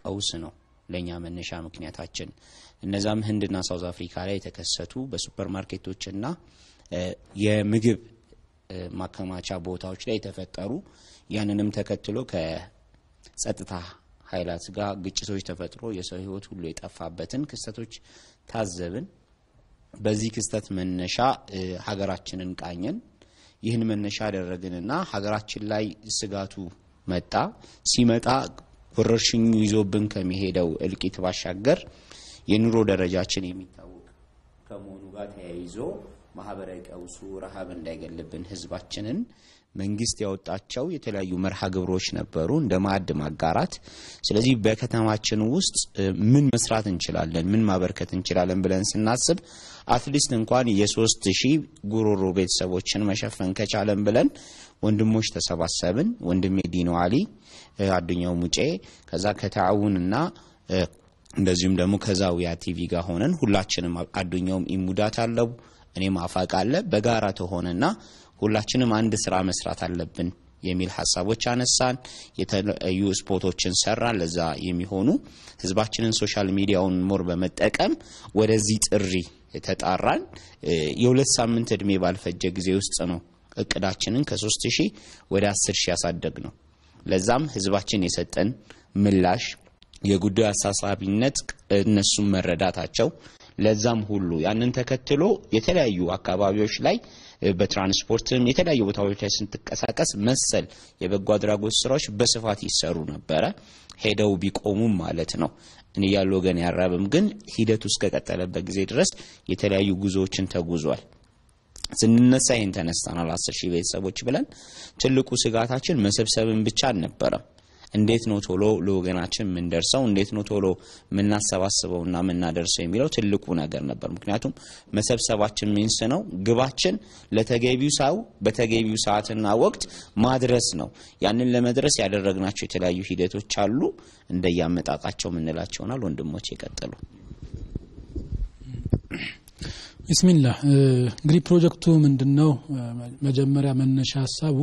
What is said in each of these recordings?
ቀውስ ነው ለእኛ መነሻ ምክንያታችን። እነዛም ህንድና ሳውዝ አፍሪካ ላይ የተከሰቱ በሱፐር ማርኬቶችና የምግብ ማከማቻ ቦታዎች ላይ የተፈጠሩ ያንንም ተከትሎ ከጸጥታ ኃይላት ጋር ግጭቶች ተፈጥሮ የሰው ህይወት ሁሉ የጠፋበትን ክስተቶች ታዘብን። በዚህ ክስተት መነሻ ሀገራችንን ቃኘን። ይህን መነሻ አደረግንና ሀገራችን ላይ ስጋቱ መጣ። ሲመጣ ወረርሽኙ ይዞብን ከሚሄደው እልቂት ባሻገር የኑሮ ደረጃችን የሚታወቅ ከመሆኑ ጋር ተያይዞ ማህበራዊ ቀውሱ ረሃብ እንዳይገልብን ህዝባችንን መንግስት ያወጣቸው የተለያዩ መርሃ ግብሮች ነበሩ፣ እንደ ማዕድ ማጋራት። ስለዚህ በከተማችን ውስጥ ምን መስራት እንችላለን፣ ምን ማበርከት እንችላለን ብለን ስናስብ አትሊስት እንኳን የሶስት ሺህ ጉሮሮ ቤተሰቦችን መሸፈን ከቻለን ብለን ወንድሞች ተሰባሰብን። ወንድሜ ዲኖ አሊ፣ አዱኛው ሙጬ ከዛ ከተዓውንና እንደዚሁም ደግሞ ከዛውያ ቲቪ ጋር ሆነን ሁላችንም አዱኛውም ኢሙዳት አለው እኔም አፋቅ አለ በጋራ ተሆነና ሁላችንም አንድ ስራ መስራት አለብን የሚል ሀሳቦች አነሳን። የተለያዩ ስፖርቶችን ሰራን። ለዛ የሚሆኑ ህዝባችንን ሶሻል ሚዲያውን ሞር በመጠቀም ወደዚህ ጥሪ ተጣራን። የሁለት ሳምንት እድሜ ባልፈጀ ጊዜ ውስጥ ነው እቅዳችንን ከሶስት ሺህ ወደ አስር ሺህ ያሳደግ ነው። ለዛም ህዝባችን የሰጠን ምላሽ የጉዳዩ አሳሳቢነት እነሱም መረዳታቸው ለዛም ሁሉ ያንን ተከትሎ የተለያዩ አካባቢዎች ላይ በትራንስፖርትም የተለያዩ ቦታዎች ላይ ስንትንቀሳቀስ መሰል የበጎ አድራጎት ስራዎች በስፋት ይሰሩ ነበረ። ሄደው ቢቆሙም ማለት ነው። እኔ ያለ ወገን ያራብም ግን ሂደቱ እስከቀጠለበት ጊዜ ድረስ የተለያዩ ጉዞዎችን ተጉዟል። ስንነሳ ይህን ተነስተናል። አስር ሺህ ቤተሰቦች ብለን ትልቁ ስጋታችን መሰብሰብን ብቻ አልነበረም። እንዴት ነው ቶሎ ለወገናችን የምንደርሰው? እንዴት ነው ቶሎ የምናሰባስበውና የምናደርሰው የሚለው ትልቁ ነገር ነበር። ምክንያቱም መሰብሰባችን ሚንስ ነው ግባችን ለተገቢው ሰው በተገቢው ሰዓትና ወቅት ማድረስ ነው። ያንን ለመድረስ ያደረግናቸው የተለያዩ ሂደቶች አሉ። እንደያመጣጣቸው የምንላቸው ይሆናል። ወንድሞች የቀጠሉ ቢስሚላህ እንግዲህ ፕሮጀክቱ ምንድን ነው? መጀመሪያ መነሻ ሀሳቡ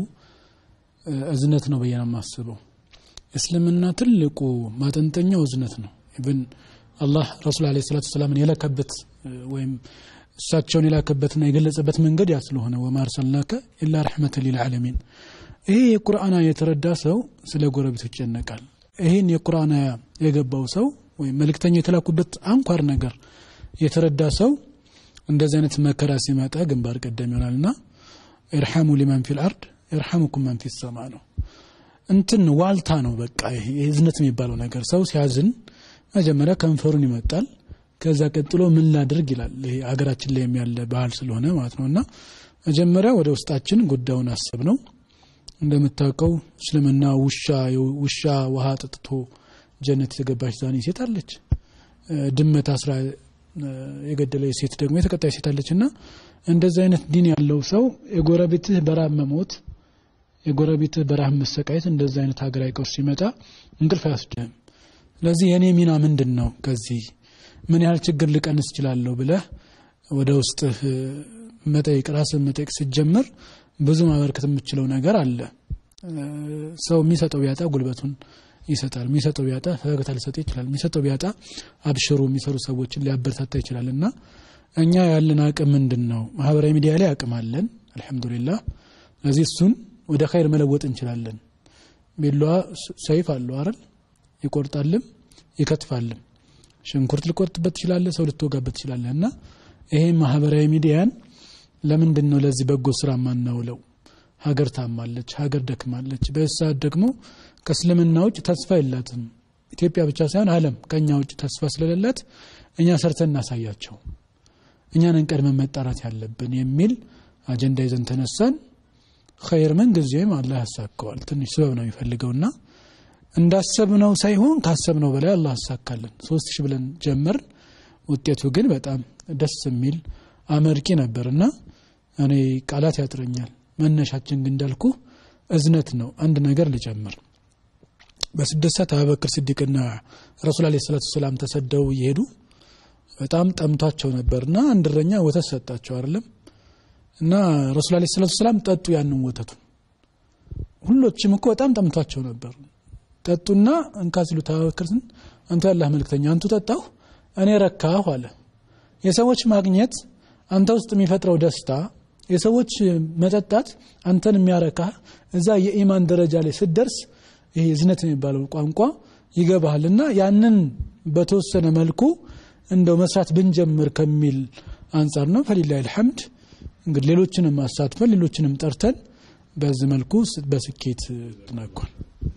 እዝነት ነው ብዬ ነው የማስበው። እስልምና ትልቁ ማጠንጠኛው እዝነት ነው። ኢብን አላህ ረሱል አለ ሰላቱ ሰላምን የላከበት ወይም እሳቸውን የላከበትና የገለጸበት መንገድ ያ ስለሆነ ወማ አርሰልናከ ኢላ ረሕመተ ሊልዓለሚን። ይሄ የቁርአን የተረዳ ሰው ስለ ጎረቤቱ ይጨነቃል። ይህን የቁርአን የገባው ሰው ወይም መልእክተኛው የተላኩበት አንኳር ነገር የተረዳ ሰው እንደዚህ አይነት መከራ ሲመጣ ግንባር ቀደም ይሆናልና ኢርሐሙ ሊመን ፊል አርድ ኢርሐሙኩም መን ፊ ሰማ ነው። እንትን ዋልታ ነው። በቃ ይሄ እዝነት የሚባለው ነገር ሰው ሲያዝን መጀመሪያ ከንፈሩን ይመጣል። ከዛ ቀጥሎ ምን ላድርግ ይላል። ይሄ ሀገራችን ላይ ያለ ባህል ስለሆነ ማለት ነው። እና መጀመሪያ ወደ ውስጣችን ጉዳዩን አስብ ነው። እንደምታውቀው እስልምና ውሻ ውሻ ውሃ ጠጥቶ ጀነት የተገባች ዛኔ ሴት አለች። ድመት አስራ የገደለ ሴት ደግሞ የተቀጣይ ሴት አለች። እና እንደዚህ አይነት ዲን ያለው ሰው የጎረቤትህ በራብ መሞት የጎረቤትህ በረሃብ መሰቃየት እንደዚህ አይነት ሀገራዊ ቀውስ ሲመጣ እንቅልፍ አያስድህም። ስለዚህ የእኔ ሚና ምንድን ነው? ከዚህ ምን ያህል ችግር ልቀንስ እችላለሁ ብለህ ወደ ውስጥህ መጠየቅ ራስን መጠየቅ ስትጀምር ብዙ ማበርከት የምችለው ነገር አለ። ሰው የሚሰጠው ቢያጣ ጉልበቱን ይሰጣል። የሚሰጠው ቢያጣ ፈገግታ ሊሰጥ ይችላል። የሚሰጠው ቢያጣ አብሽሩ የሚሰሩ ሰዎችን ሊያበረታታ ይችላል። እና እኛ ያለን አቅም ምንድን ነው? ማህበራዊ ሚዲያ ላይ አቅም አለን አልሐምዱሊላህ። ስለዚህ እሱን ወደ ኸይር መለወጥ እንችላለን። ቢላዋ ሰይፍ አለው አይደል? ይቆርጣልም ይከትፋልም። ሽንኩርት ልቆርጥበት ትችላለህ፣ ሰው ልትወጋበት ትችላለህ። እና ይሄ ማህበራዊ ሚዲያን ለምንድን ነው ለዚህ በጎ ስራ ማናውለው? ሀገር ታማለች፣ ሀገር ደክማለች። በሰዓት ደግሞ ከእስልምና ውጭ ተስፋ የላትም። ኢትዮጵያ ብቻ ሳይሆን ዓለም ከእኛ ውጭ ተስፋ ስለሌላት እኛ ሰርተን እናሳያቸው፣ እኛንን ቀድመን መጣራት ያለብን የሚል አጀንዳ ይዘን ተነሳን። ኸይር ምን ጊዜም አላህ ያሳካዋል። ትንሽ ስበብ ነው የሚፈልገውና እንዳሰብነው ሳይሆን ካሰብነው በላይ አላህ ያሳካልን። ሶስት ሺህ ብለን ጀመርን። ውጤቱ ግን በጣም ደስ የሚል አመርቂ ነበርና እኔ ቃላት ያጥረኛል። መነሻችን ግን እንዳልኩ እዝነት ነው። አንድ ነገር ልጨምር። በስደት ሰዓት አቡበክር ስዲቅና ረሱል አለ ሰላቱ ሰላም ተሰደው እየሄዱ በጣም ጠምቷቸው ነበርና አንድ እረኛ ወተት ሰጣቸው አይደለም እና ረሱል አለ ሰላቱ ሰላም ጠጡ ያንን ወተቱን። ሁሎችም እኮ በጣም ጠምቷቸው ነበር። ጠጡና እንካ ሲሉት አቡበክርን አንተ ያላህ መልክተኛ አንቱ ጠጣሁ እኔ ረካሁ አለ የሰዎች ማግኘት አንተ ውስጥ የሚፈጥረው ደስታ የሰዎች መጠጣት አንተን የሚያረካ እዛ የኢማን ደረጃ ላይ ስትደርስ ይሄ ዝነት የሚባለው ቋንቋ ይገባሃልና ያንን በተወሰነ መልኩ እንደው መስራት ብንጀምር ከሚል አንጻር ነው ፈሊላህ ልሐምድ እንግዲህ ሌሎችንም አሳትፈን ሌሎችንም ጠርተን በዚህ መልኩ በስኬት ትናኳል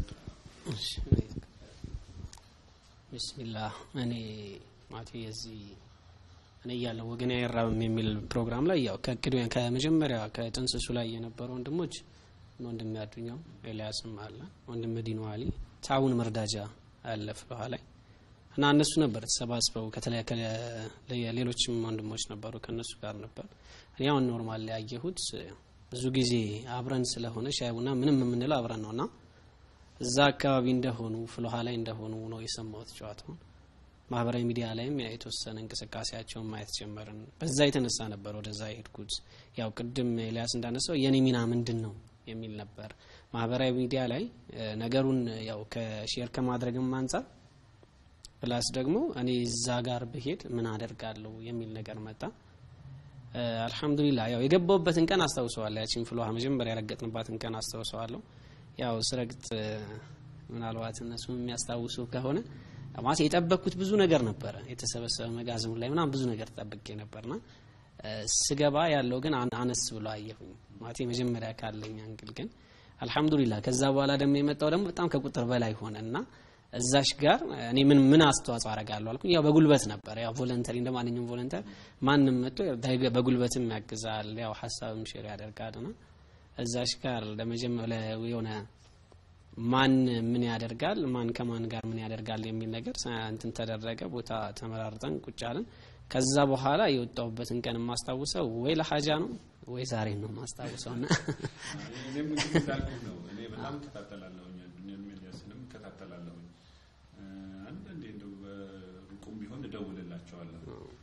ቢስሚላህ እኔ ማቴ የዚህ እኔ እያለሁ ወገን አይራብም የሚል ፕሮግራም ላይ ያው ከእቅዱ ከመጀመሪያ ከጥንስሱ ላይ የነበሩ ወንድሞች ወንድም ያዱኛው ኤልያስም አለ ወንድም ዲኑ አሊ ታውን መርዳጃ አለ ፍልውሃ ላይ እና እነሱ ነበር ተሰባስበው ከተለያየ ሌሎችም ወንድሞች ነበሩ ከእነሱ ጋር ነበር እኔ አሁን ኖርማል ላይ ያየሁት ብዙ ጊዜ አብረን ስለሆነ ሻይ ቡና ምንም የምንለው አብረን ነውና እዛ አካባቢ እንደሆኑ ፍልውሃ ላይ እንደሆኑ ነው የሰማሁት ጨዋታውን ማህበራዊ ሚዲያ ላይም የተወሰነ እንቅስቃሴያቸውን ማየት ጀመርን በዛ የተነሳ ነበር ወደዛ የሄድኩት ያው ቅድም ኤልያስ እንዳነሳው የኔ ሚና ምንድን ነው የሚል ነበር ማህበራዊ ሚዲያ ላይ ነገሩን ያው ከሼር ከማድረግም አንጻር ፕላስ ደግሞ እኔ እዛ ጋር ብሄድ ምን አደርጋለሁ የሚል ነገር መጣ አልሐምዱሊላ ያው የገባውበትን ቀን አስታውሰዋለሁ ያቺን ፍልውሃ መጀመሪያ ያረገጥንባትን ቀን አስታውሰዋለሁ ያው ስረግጥ ምናልባት እነሱ የሚያስታውሱ ከሆነ ማለት የጠበቅኩት ብዙ ነገር ነበረ የተሰበሰበ መጋዘኑ ላይ ምናም ብዙ ነገር ጠብቄ ነበርና ስገባ ያለው ግን አነስ ብሎ አየሁኝ ማለት መጀመሪያ ካለኝ አንግል ግን አልሐምዱሊላ ከዛ በኋላ ደግሞ የመጣው ደግሞ በጣም ከቁጥር በላይ ሆነ እና እዛሽ ጋር እኔ ምን ምን አስተዋጽኦ አረጋለሁ አልኩኝ ያው በጉልበት ነበር ያው ቮለንተሪ እንደ ማንኛውም ቮለንተር ማንም መጥቶ በጉልበትም ያግዛል ያው ሀሳብም ሼር ያደርጋል ና እዛሽ ጋር ለመጀመሪያ የሆነ ማን ምን ያደርጋል ማን ከማን ጋር ምን ያደርጋል የሚል ነገር እንትን ተደረገ ቦታ ተመራርጠን ቁጭ አለን ከዛ በኋላ የወጣሁበትን ቀን የማስታውሰው ወይ ለሀጃ ነው ወይ ዛሬ ነው የማስታውሰው ና እኔም እንግዲህ እንዳልኩህ ነው እኔ በጣም እከታተላለሁኝ ዱኒያን ሚዲያስንም እከታተላለሁኝ አንዳንዴ እንደው በሩቁም ቢሆን እደውልላቸዋለሁ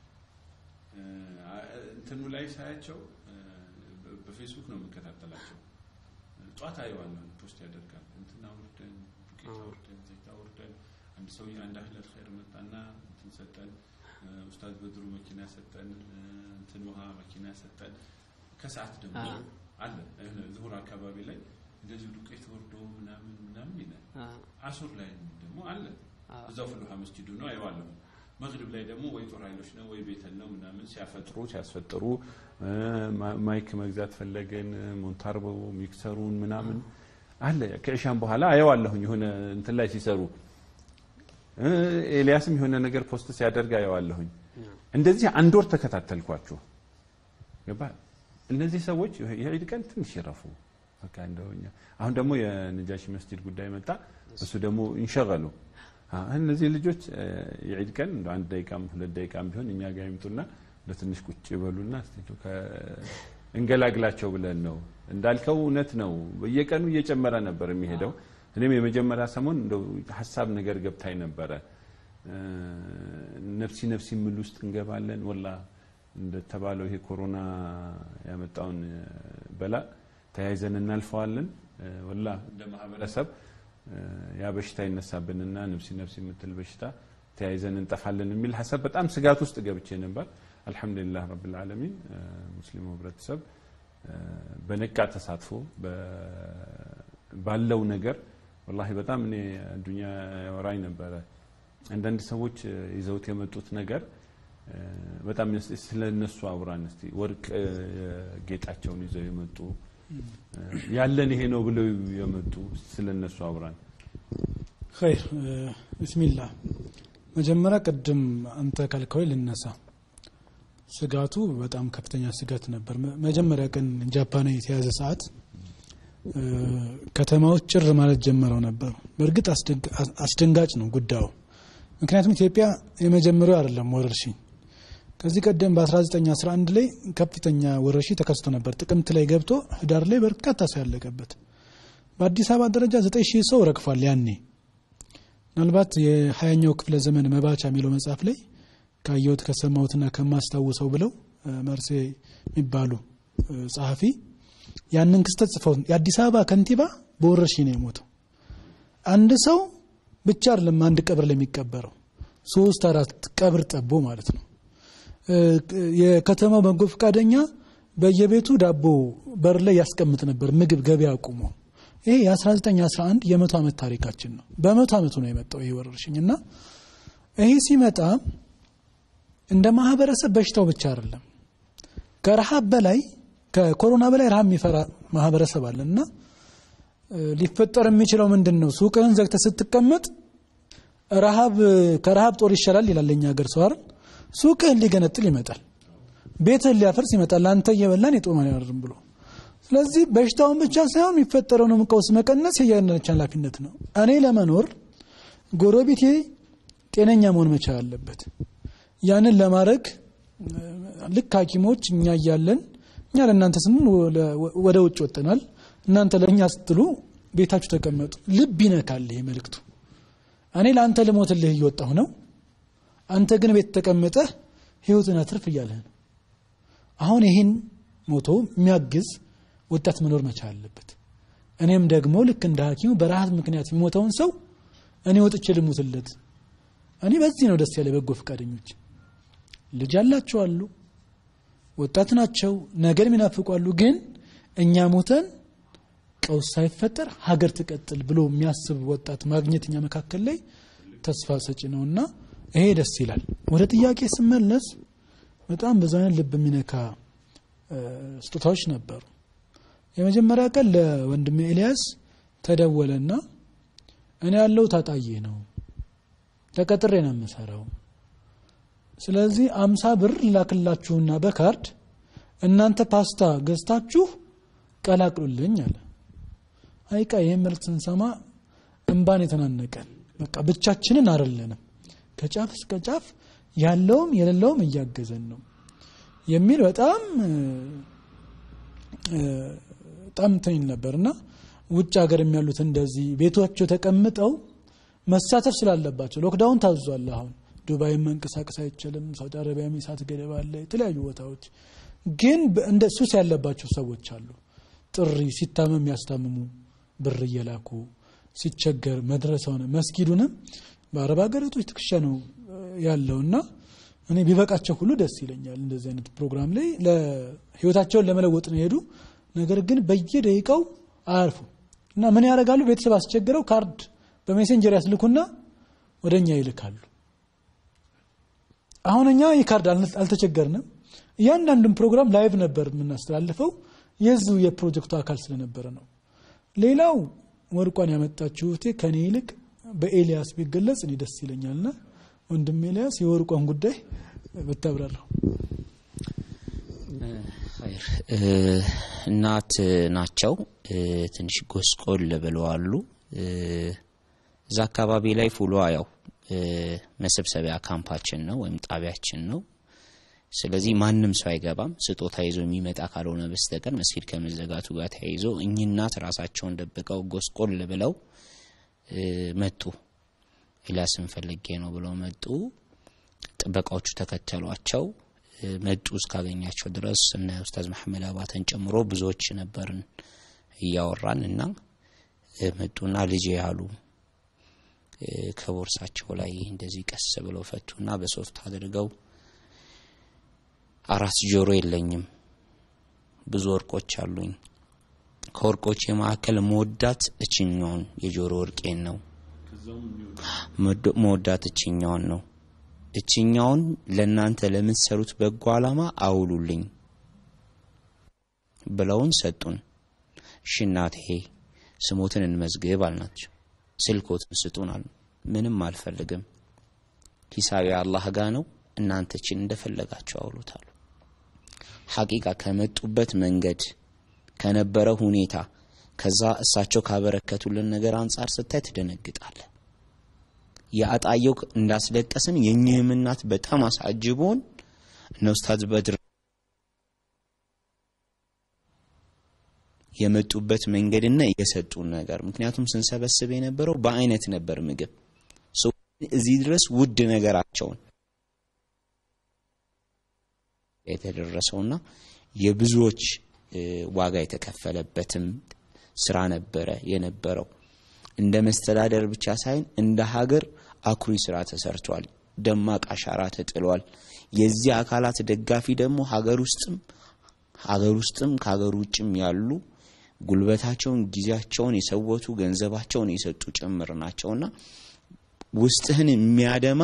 እንትኑ ላይ ሳያቸው በፌስቡክ ነው የምከታተላቸው ጧት አየዋለሁ ፖስት ያደርጋል እንትን አውርደን ዱቄት አውርደን ዘይት አውርደን አንድ ሰው አንድ አህለል ኸይር መጣና እንትን ሰጠን ኡስታዝ በድሩ መኪና ሰጠን እንትን ውሃ መኪና ሰጠን ከሰዓት ደግሞ አለ ዙሁር አካባቢ ላይ እንደዚሁ ዱቄት ወርዶ ምናምን ምናምን ይላል አሱር ላይ ደግሞ አለ እዛው ፍልውሃ መስጂዱ ነው አይዋለሁ መግሪብ ላይ ደግሞ ወይ ጦር ኃይሎች ነው ወይ ቤተል ነው ምናምን ሲያፈጥሩ ሲያስፈጥሩ ማይክ መግዛት ፈለገን ሞንታርቦ ሚክሰሩን ምናምን አለ ከእሻም በኋላ አየዋለሁኝ የሆነ እንትን ላይ ሲሰሩ ኤልያስም የሆነ ነገር ፖስት ሲያደርግ አየዋለሁኝ እንደዚህ አንድ ወር ተከታተልኳችሁ ገባ እነዚህ ሰዎች የዒድ ቀን ትንሽ ይረፉ በቃ እንደውኛ አሁን ደግሞ የነጃሺ መስጂድ ጉዳይ መጣ እሱ ደግሞ እንሸገሉ እነዚህ ልጆች የዒድ ቀን እንደ አንድ ደቂቃም ሁለት ደቂቃም ቢሆን እኛ ጋር ይምጡና ለትንሽ ቁጭ ይበሉና እንገላግላቸው ብለን ነው እንዳልከው እውነት ነው በየቀኑ እየጨመረ ነበር የሚሄደው እኔም የመጀመሪያ ሰሞን እንደው ሀሳብ ነገር ገብታኝ ነበረ ነፍሲ ነፍሲ ምል ውስጥ እንገባለን ወላ እንደተባለው ይሄ ኮሮና ያመጣውን በላ ተያይዘን እናልፈዋለን ወላ እንደ ማህበረሰብ ያ በሽታ ይነሳብንና ነፍሲ ነፍሲ የምትል በሽታ ተያይዘን እንጠፋለን የሚል ሀሳብ በጣም ስጋት ውስጥ ገብቼ ነበር አልሐምዱሊላህ ረብልዓለሚን ሙስሊሙ ህብረተሰብ በነቃ ተሳትፎ ባለው ነገር ወላሂ በጣም እኔ ዱኛ ያወራኝ ነበረ አንዳንድ ሰዎች ይዘውት የመጡት ነገር በጣም ስለ እነሱ አውራን እስቲ ወርቅ ጌጣቸውን ይዘው የመጡ ያለን ይሄ ነው ብለው የመጡ ስለ እነሱ አውራን ኸይር ብስሚላህ መጀመሪያ ቅድም አንተ ካልከው ልነሳ ስጋቱ በጣም ከፍተኛ ስጋት ነበር መጀመሪያ ቀን ጃፓን የተያዘ ሰዓት ከተማዎች ጭር ማለት ጀምረው ነበር በእርግጥ አስደንጋጭ ነው ጉዳዩ ምክንያቱም ኢትዮጵያ የመጀመሪያው አይደለም ወረርሽኝ ከዚህ ቀደም በ1911 ላይ ከፍተኛ ወረርሽኝ ተከስቶ ነበር ጥቅምት ላይ ገብቶ ህዳር ላይ በርካታ ሰው ያለቀበት በአዲስ አበባ ደረጃ 9000 ሰው ረግፏል ያኔ ምናልባት የሀያኛው ክፍለ ዘመን መባቻ የሚለው መጽሐፍ ላይ ካየሁት ከሰማሁትና ከማስታውሰው ብለው መርሴ የሚባሉ ጸሐፊ ያንን ክስተት ጽፈው የአዲስ አበባ ከንቲባ በወረርሽኝ ነው የሞተው አንድ ሰው ብቻ አይደለም አንድ ቀብር ላይ የሚቀበረው ሶስት አራት ቀብር ጠቦ ማለት ነው። የከተማው በጎ ፈቃደኛ በየቤቱ ዳቦ በር ላይ ያስቀምጥ ነበር ምግብ ገበያ አቁሞ። ይሄ የ1911 የመቶ ዓመት ታሪካችን ነው። በመቶ ዓመቱ ነው የመጣው ይሄ ወረርሽኝ እና ይሄ ሲመጣ እንደ ማህበረሰብ በሽታው ብቻ አይደለም ከረሃብ በላይ ከኮሮና በላይ ረሃብ የሚፈራ ማህበረሰብ አለ እና ሊፈጠር የሚችለው ምንድን ነው? ሱቅህን ዘግተህ ስትቀመጥ ረሃብ ከረሃብ ጦር ይሻላል ይላል የኛ ሀገር ሰው አይደል? ሱቅህን ሊገነጥል ይመጣል፣ ቤትህን ሊያፈርስ ይመጣል። አንተ እየበላን የጦማን ያደርም ብሎ ስለዚህ በሽታውን ብቻ ሳይሆን የሚፈጠረውንም ቀውስ መቀነስ የእያንዳንዳችን ኃላፊነት ነው። እኔ ለመኖር ጎረቤቴ ጤነኛ መሆን መቻል አለበት። ያንን ለማድረግ ልክ ሐኪሞች እኛ እያለን እኛ ለእናንተ ስንል ወደ ውጭ ወጥተናል። እናንተ ለእኛ ስትሉ ቤታችሁ ተቀመጡ። ልብ ይነካል ይሄ መልእክቱ። እኔ ለአንተ ልሞትልህ እየወጣሁ ነው፣ አንተ ግን ቤት ተቀምጠህ ህይወትን አትርፍ እያለህ ነው። አሁን ይህን ሞቶ የሚያግዝ ወጣት መኖር መቻል አለበት። እኔም ደግሞ ልክ እንደ ሐኪሙ በረሃብ ምክንያት የሚሞተውን ሰው እኔ ወጥቼ ልሙትለት። እኔ በዚህ ነው ደስ ያለ በጎ ፈቃደኞች ልጅ ያላቸው አሉ፣ ወጣት ናቸው፣ ነገር የሚናፍቁ አሉ። ግን እኛ ሞተን ቀውስ ሳይፈጠር ሀገር ትቀጥል ብሎ የሚያስብ ወጣት ማግኘት እኛ መካከል ላይ ተስፋ ሰጪ ነው እና ይሄ ደስ ይላል። ወደ ጥያቄ ስመለስ በጣም ብዙ አይነት ልብ የሚነካ ስጦታዎች ነበሩ። የመጀመሪያ ቀን ለወንድሜ ኤልያስ ተደወለና እኔ ያለው ታጣዬ ነው ተቀጥሬ ነው የምሰራው ስለዚህ አምሳ ብር ላክላችሁና በካርድ እናንተ ፓስታ ገዝታችሁ ቀላቅሉልኝ አለ። አይቃ ይህን መልእክት ስንሰማ እንባን የተናነቀን በቃ ብቻችንን አይደለንም፣ ከጫፍ እስከ ጫፍ ያለውም የሌለውም እያገዘን ነው የሚል በጣም በጣም እንትን ነበር እና ውጭ ሀገር የሚያሉት እንደዚህ ቤቶቸው ተቀምጠው መሳተፍ ስላለባቸው ሎክዳውን ታዟል አሁን ዱባይም መንቀሳቀስ አይችልም። ሳውዲ አረቢያም የእሳት ገደብ አለ። የተለያዩ ቦታዎች ግን እንደ ሱስ ያለባቸው ሰዎች አሉ። ጥሪ ሲታመም የሚያስታምሙ ብር እየላኩ ሲቸገር መድረሰውን መስጊዱንም በአረብ ሀገራቶች ትከሻ ነው ያለው እና እኔ ቢበቃቸው ሁሉ ደስ ይለኛል። እንደዚህ አይነት ፕሮግራም ላይ ህይወታቸውን ለመለወጥ ነው የሄዱ። ነገር ግን በየደቂቃው አያርፉ እና ምን ያደርጋሉ? ቤተሰብ አስቸግረው ካርድ በሜሴንጀር ያስልኩና ወደ እኛ ይልካሉ። አሁን እኛ ይህ ካርድ አልተቸገርንም። እያንዳንዱን ፕሮግራም ላይቭ ነበር የምናስተላልፈው የዚሁ የፕሮጀክቱ አካል ስለነበረ ነው። ሌላው ወርቋን ያመጣችው እህቴ ከኔ ይልቅ በኤልያስ ቢገለጽ እኔ ደስ ይለኛልና ወንድም ኤልያስ የወርቋን ጉዳይ ብታብራራው። እናት ናቸው። ትንሽ ጎስቆል ብለዋሉ። እዛ አካባቢ ላይ ፉሏ ያው መሰብሰቢያ ካምፓችን ነው ወይም ጣቢያችን ነው። ስለዚህ ማንም ሰው አይገባም ስጦታ ይዞ የሚመጣ ካልሆነ በስተቀር መስጊድ ከመዘጋቱ ጋር ተያይዞ እኚህ እናት ራሳቸውን ደብቀው ጎስቆል ብለው መጡ። ኤልያስን ፈልጌ ነው ብለው መጡ። ጥበቃዎቹ ተከተሏቸው። መጡ እስካገኛቸው ድረስ እነ ኡስታዝ መሐመድ አባተን ጨምሮ ብዙዎች ነበርን እያወራን እና መጡና ልጄ ያሉ ከቦርሳቸው ላይ እንደዚህ ቀስ ብለው ፈቱና በሶፍት አድርገው አራት ጆሮ የለኝም፣ ብዙ ወርቆች አሉኝ። ከወርቆች የመካከል መወዳት እችኛውን የጆሮ ወርቄን ነው። መወዳት እችኛውን ነው። እችኛውን ለእናንተ ለምትሰሩት በጎ ዓላማ አውሉልኝ ብለውን ሰጡን። እሺ እናቴ ስሞትን እንመዝግብ አልናቸው። ስልኮትን ስጡን አሉ። ምንም አልፈልግም፣ ሂሳቢ አላህ ጋ ነው፣ እናንተችን እንደፈለጋቸው አውሉታሉ። ሐቂቃ ከመጡበት መንገድ ከነበረ ሁኔታ ከዛ እሳቸው ካበረከቱልን ነገር አንጻር ስታይ ትደነግጣለ። የአጣየው እንዳስለቀስን የእኚህም እናት በጣም አሳጅቦን እነ ኡስታዝ በድር የመጡበት መንገድና የሰጡን ነገር ምክንያቱም ስንሰበስብ የነበረው በአይነት ነበር ምግብ እዚህ ድረስ ውድ ነገራቸውን የተደረሰውና የብዙዎች ዋጋ የተከፈለበትም ስራ ነበረ የነበረው። እንደ መስተዳደር ብቻ ሳይሆን እንደ ሀገር አኩሪ ስራ ተሰርቷል። ደማቅ አሻራ ተጥሏል። የዚህ አካላት ደጋፊ ደግሞ ሀገር ውስጥም ሀገር ውስጥም ከሀገር ውጭም ያሉ ጉልበታቸውን፣ ጊዜያቸውን የሰወቱ ገንዘባቸውን የሰጡ ጭምር ናቸውና ውስጥህን የሚያደማ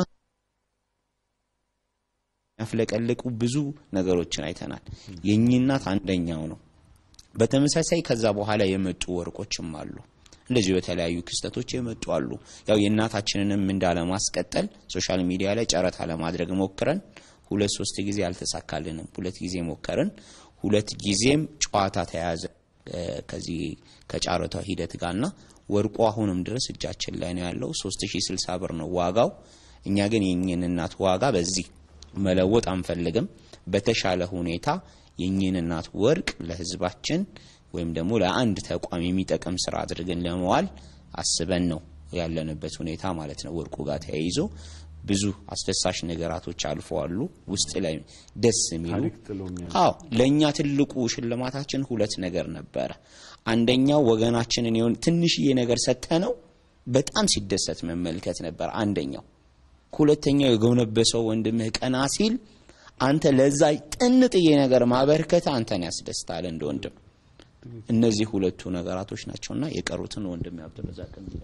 ያፍለቀለቁ ብዙ ነገሮችን አይተናል። የእኚህ እናት አንደኛው ነው። በተመሳሳይ ከዛ በኋላ የመጡ ወርቆችም አሉ። እንደዚሁ በተለያዩ ክስተቶች የመጡ አሉ። ያው የእናታችንንም እንዳለማስቀጠል ሶሻል ሚዲያ ላይ ጨረታ ለማድረግ ሞክረን ሁለት ሶስት ጊዜ አልተሳካልንም። ሁለት ጊዜ ሞከርን። ሁለት ጊዜም ጨዋታ ተያዘ ከዚህ ከጨረታው ሂደት ጋርና ወርቁ አሁንም ድረስ እጃችን ላይ ነው ያለው። 3060 ብር ነው ዋጋው። እኛ ግን የኝን እናት ዋጋ በዚህ መለወጥ አንፈልግም። በተሻለ ሁኔታ የኝን እናት ወርቅ ለህዝባችን ወይም ደግሞ ለአንድ ተቋም የሚጠቅም ስራ አድርገን ለመዋል አስበን ነው ያለንበት ሁኔታ ማለት ነው። ወርቁ ጋር ተያይዞ ብዙ አስደሳች ነገራቶች አልፈዋሉ። ውስጥ ላይ ደስ የሚሉ ታሪክ ጥሎ የሚያልፍ አዎ ለእኛ ትልቁ ሽልማታችን ሁለት ነገር ነበረ። አንደኛው ወገናችንን የሆነ ትንሽዬ ነገር ሰጥተነው በጣም ሲደሰት መመልከት ነበር አንደኛው። ሁለተኛው የጎነበሰው ወንድምህ ቀና ሲል አንተ ለዛ ጥንጥዬ ነገር ማበርከት አንተን ያስደስታል እንደ ወንድም። እነዚህ ሁለቱ ነገራቶች ናቸውና የቀሩትን ወንድም አብዱረዛቅ የሚለው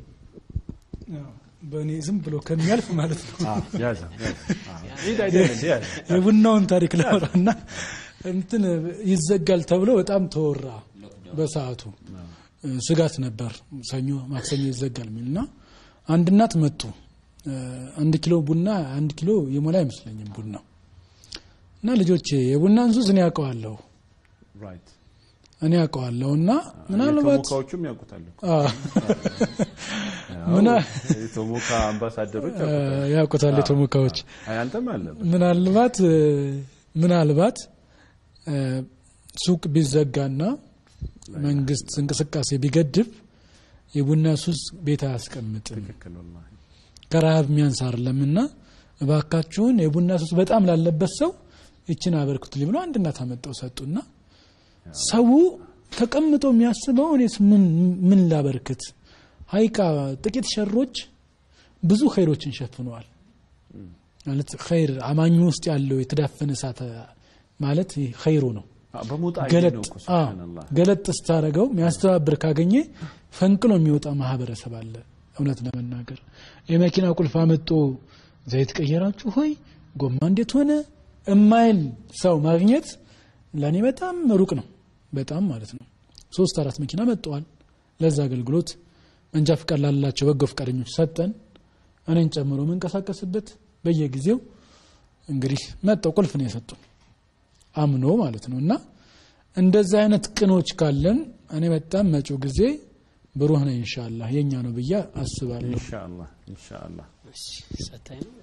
በእኔ ዝም ብሎ ከሚያልፍ ማለት ነው አዎ፣ ያዘ ያዘ። አዎ። ሂድ አይደል እንዴ? ያዘ። የቡናውን ታሪክ ላወራና እንትን ይዘጋል ተብሎ በጣም ተወራ። በሰዓቱ ስጋት ነበር፣ ሰኞ ማክሰኞ ይዘጋል የሚል እና አንድ እናት መጡ። አንድ ኪሎ ቡና አንድ ኪሎ የሞላ አይመስለኝም ቡና እና ልጆቼ የቡናን ሱስ እኔ ያውቀዋለሁ ራይት። እኔ ያውቀዋለሁ እና ምናልባት የቶሞካዎቹም ያውቁታል እኮ። አዎ፣ አዎ፣ ምና- የቶሞካ አምባሳደሮች ያውቁታል። ያውቁታል የቶሞካዎች አይ አንተም አለበት። ምናልባት ምናልባት እ፣ ሱቅ ቢዘጋና መንግስት እንቅስቃሴ ቢገድብ የቡና ሱስ ቤት አያስቀምጥም። ትክክል ወላሂ። ከረሃብ የሚያንስ አይደለምና እባካችሁን የቡና ሱስ በጣም ላለበት ሰው ይችን አበርክቱልኝ ብሎ አንድ እናት አመጣው ሰጡና ሰው ተቀምጦ የሚያስበው እኔስ ምን ምን ላበርክት ሀይቃ ጥቂት ሸሮች ብዙ ኸይሮችን ሸፍነዋል ማለት ኸይር አማኙ ውስጥ ያለው የተዳፈነ እሳት ማለት ይህ ኸይሩ ነው አዎ፣ በሞጣ አይዲ ገለጥ ነው እኮ አዎ፣ ሱብሃንአላህ። ገለጥ ስታደረገው የሚያስተባብር ካገኘ ፈንቅሎ የሚወጣ ማህበረሰብ አለ። እውነት ለመናገር የመኪና ቁልፍ አመጦ ዘይት ቀየራችሁ ሆይ ጎማ እንዴት ሆነ እማይል ሰው ማግኘት ለእኔ በጣም ሩቅ ነው። በጣም ማለት ነው። ሶስት አራት መኪና መጠዋል። ለዛ አገልግሎት መንጃ ፍቃድ ላላቸው በጎ ፈቃደኞች ሰጠን። እኔን ጨምሮ መንቀሳቀስበት በየጊዜው እንግዲህ መጠው ቁልፍ ነው የሰጡን አምኖ ማለት ነው። እና እንደዚህ አይነት ቅኖች ካለን እኔ በጣም መጪው ጊዜ ብሩህ ነው ኢንሻአላህ የኛ ነው ብዬ አስባለሁ። ኢንሻአላህ ኢንሻአላህ። እሺ፣ ሰታኝ ነው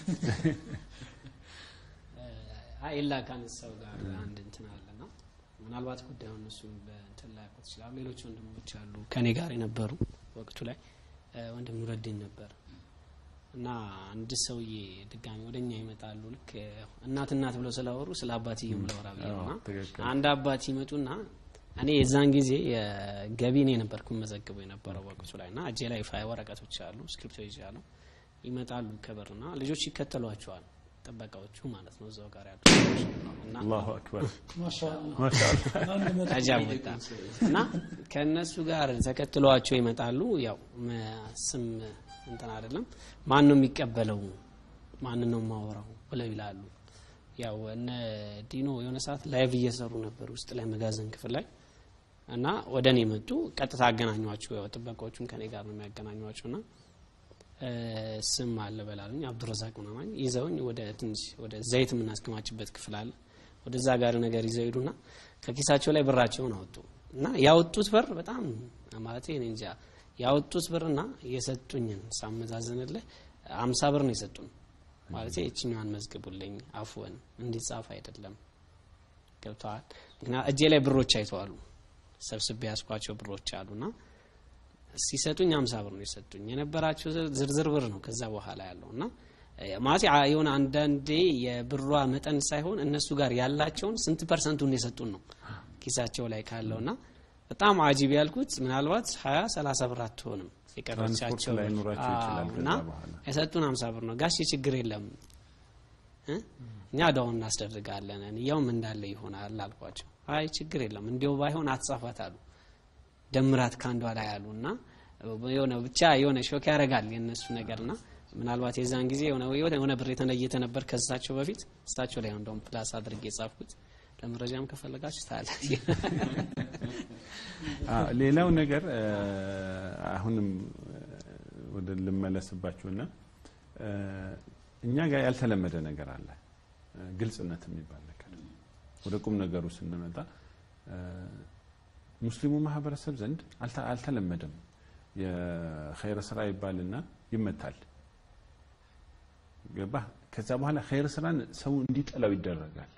ኤላ ካነሳው ጋር አንድ እንትን አለና ምናልባት ጉዳዩን እሱም በእንትን ላይ ያውቁት ይችላሉ። ሌሎች ወንድሞች አሉ ከኔ ጋር የነበሩ ወቅቱ ላይ እ፣ ወንድም ኑረዲን ነበር እና አንድ ሰውዬ ድጋሚ ወደኛ ይመጣሉ። ልክ እ፣ እናት እናት ብለው ስላወሩ ስለ አባትየው ላወራ ብዬ ነው እና አዎ፣ ትክክል። አንድ አባት ይመጡና እኔ የዛን ጊዜ የገቢ እኔ ነበርኩ መዘግበው የነበረው ወቅቱ ላይ እና እጄ ላይ ፋይ ወረቀቶች አሉ፣ ስክሪፕቶ ይዣለሁ። ይመጣሉ ከበርና ልጆች ይከተሏቸዋል፣ ጥበቃዎቹ ማለት ነው እዛው ጋር ያሉ ሰዎች እና አላሁ አክበር ማሻአላህ ማሻአላህ። አጃብ ወጣ እና ከእነሱ ጋር ተከትለዋቸው ይመጣሉ። ያው መ- ስም እንትን አይደለም ማን ነው የሚቀበለው ማን ነው የማወራው ብለው ይላሉ። ያው እነ ዲኖ የሆነ ሰዓት ላይቭ እየሰሩ ነበር ውስጥ ላይ መጋዘን ክፍል ላይ እና ወደ እኔ መጡ። ቀጥታ አገናኟቸው። ያው ጥበቃዎቹም ከኔ ጋር ነው የሚያገናኟቸው ና እ፣ ስም አለ በላሉኝ አብዱረዛቅ ምናምን ይዘውኝ ወደ ትንሽ ወደ ዘይት የምናስከማችበት ክፍል አለ ወደዛ ጋር ነገር ይዘው ሄዱና ከኪሳቸው ላይ ብራቸውን አወጡ እና ያወጡት ብር በጣም ማለት እኔ እንጃ ያወጡት ብርና የሰጡኝን ሳመዛዝንልህ አምሳ ብር ነው የሰጡን ማለት እችኛዋን መዝግቡልኝ አፍወን እንዲጻፍ አይደለም ገብተዋል ምክንያት እጄ ላይ ብሮች አይተዋሉ ሰብስቤ ያስኳቸው ብሮች አሉና ሲሰጡኝ አምሳ ብር ነው የሰጡኝ የነበራቸው ዝር- ዝርዝር ብር ነው ከዛ በኋላ ያለው እና እ፣ ማለት አ- የሆነ አንዳንዴ የብሯ መጠን ሳይሆን እነሱ ጋር ያላቸውን ስንት ፐርሰንቱን የሰጡን ነው ኪሳቸው ላይ ካለው እና በጣም አጂብ ያልኩት ምናልባት ሀያ ሰላሳ ብር አትሆንም ትራንስፖርት የቀረቻቸው ላይ ብር። ኖራቸው ይችላል አዎ፣ ከዛ እና በኋላ የሰጡን ሀምሳ ብር ነው ጋሽ ችግር የለም እ? እኛ እዳውን እናስደርጋለን እንያውም እንዳለ ይሆናል አልኳቸው አይ ችግር የለም እንዲያው ባይሆን አትጻፋት አሉ ደምራት ከአንዷ ላይ አሉ እና የሆነ ብቻ የሆነ ሾክ ያደርጋል የእነሱ ነገር ና ምናልባት የዛን ጊዜ የሆነ የሆነ ብር የተለየተ ነበር ከሳቸው በፊት እሳቸው ላይ ነው እንደውም ፕላስ አድርጌ የጻፍኩት ለመረጃም ከፈለጋችሁ ታለ አዎ፣ ሌላው ነገር እ፣ አሁንም እ፣ ወደ ልመለስባችሁና እ፣ እኛ ጋር ያልተለመደ ነገር አለ እ፣ ግልጽነት የሚባል ነገር ወደ ቁም ነገሩ ስንመጣ እ፣ ሙስሊሙ ማህበረሰብ ዘንድ አልተ- አልተለመደም የኸይር ስራ ይባልና ይመታል ገባ ከዛ በኋላ ኸይር ስራን ሰው እንዲጠላው ይደረጋል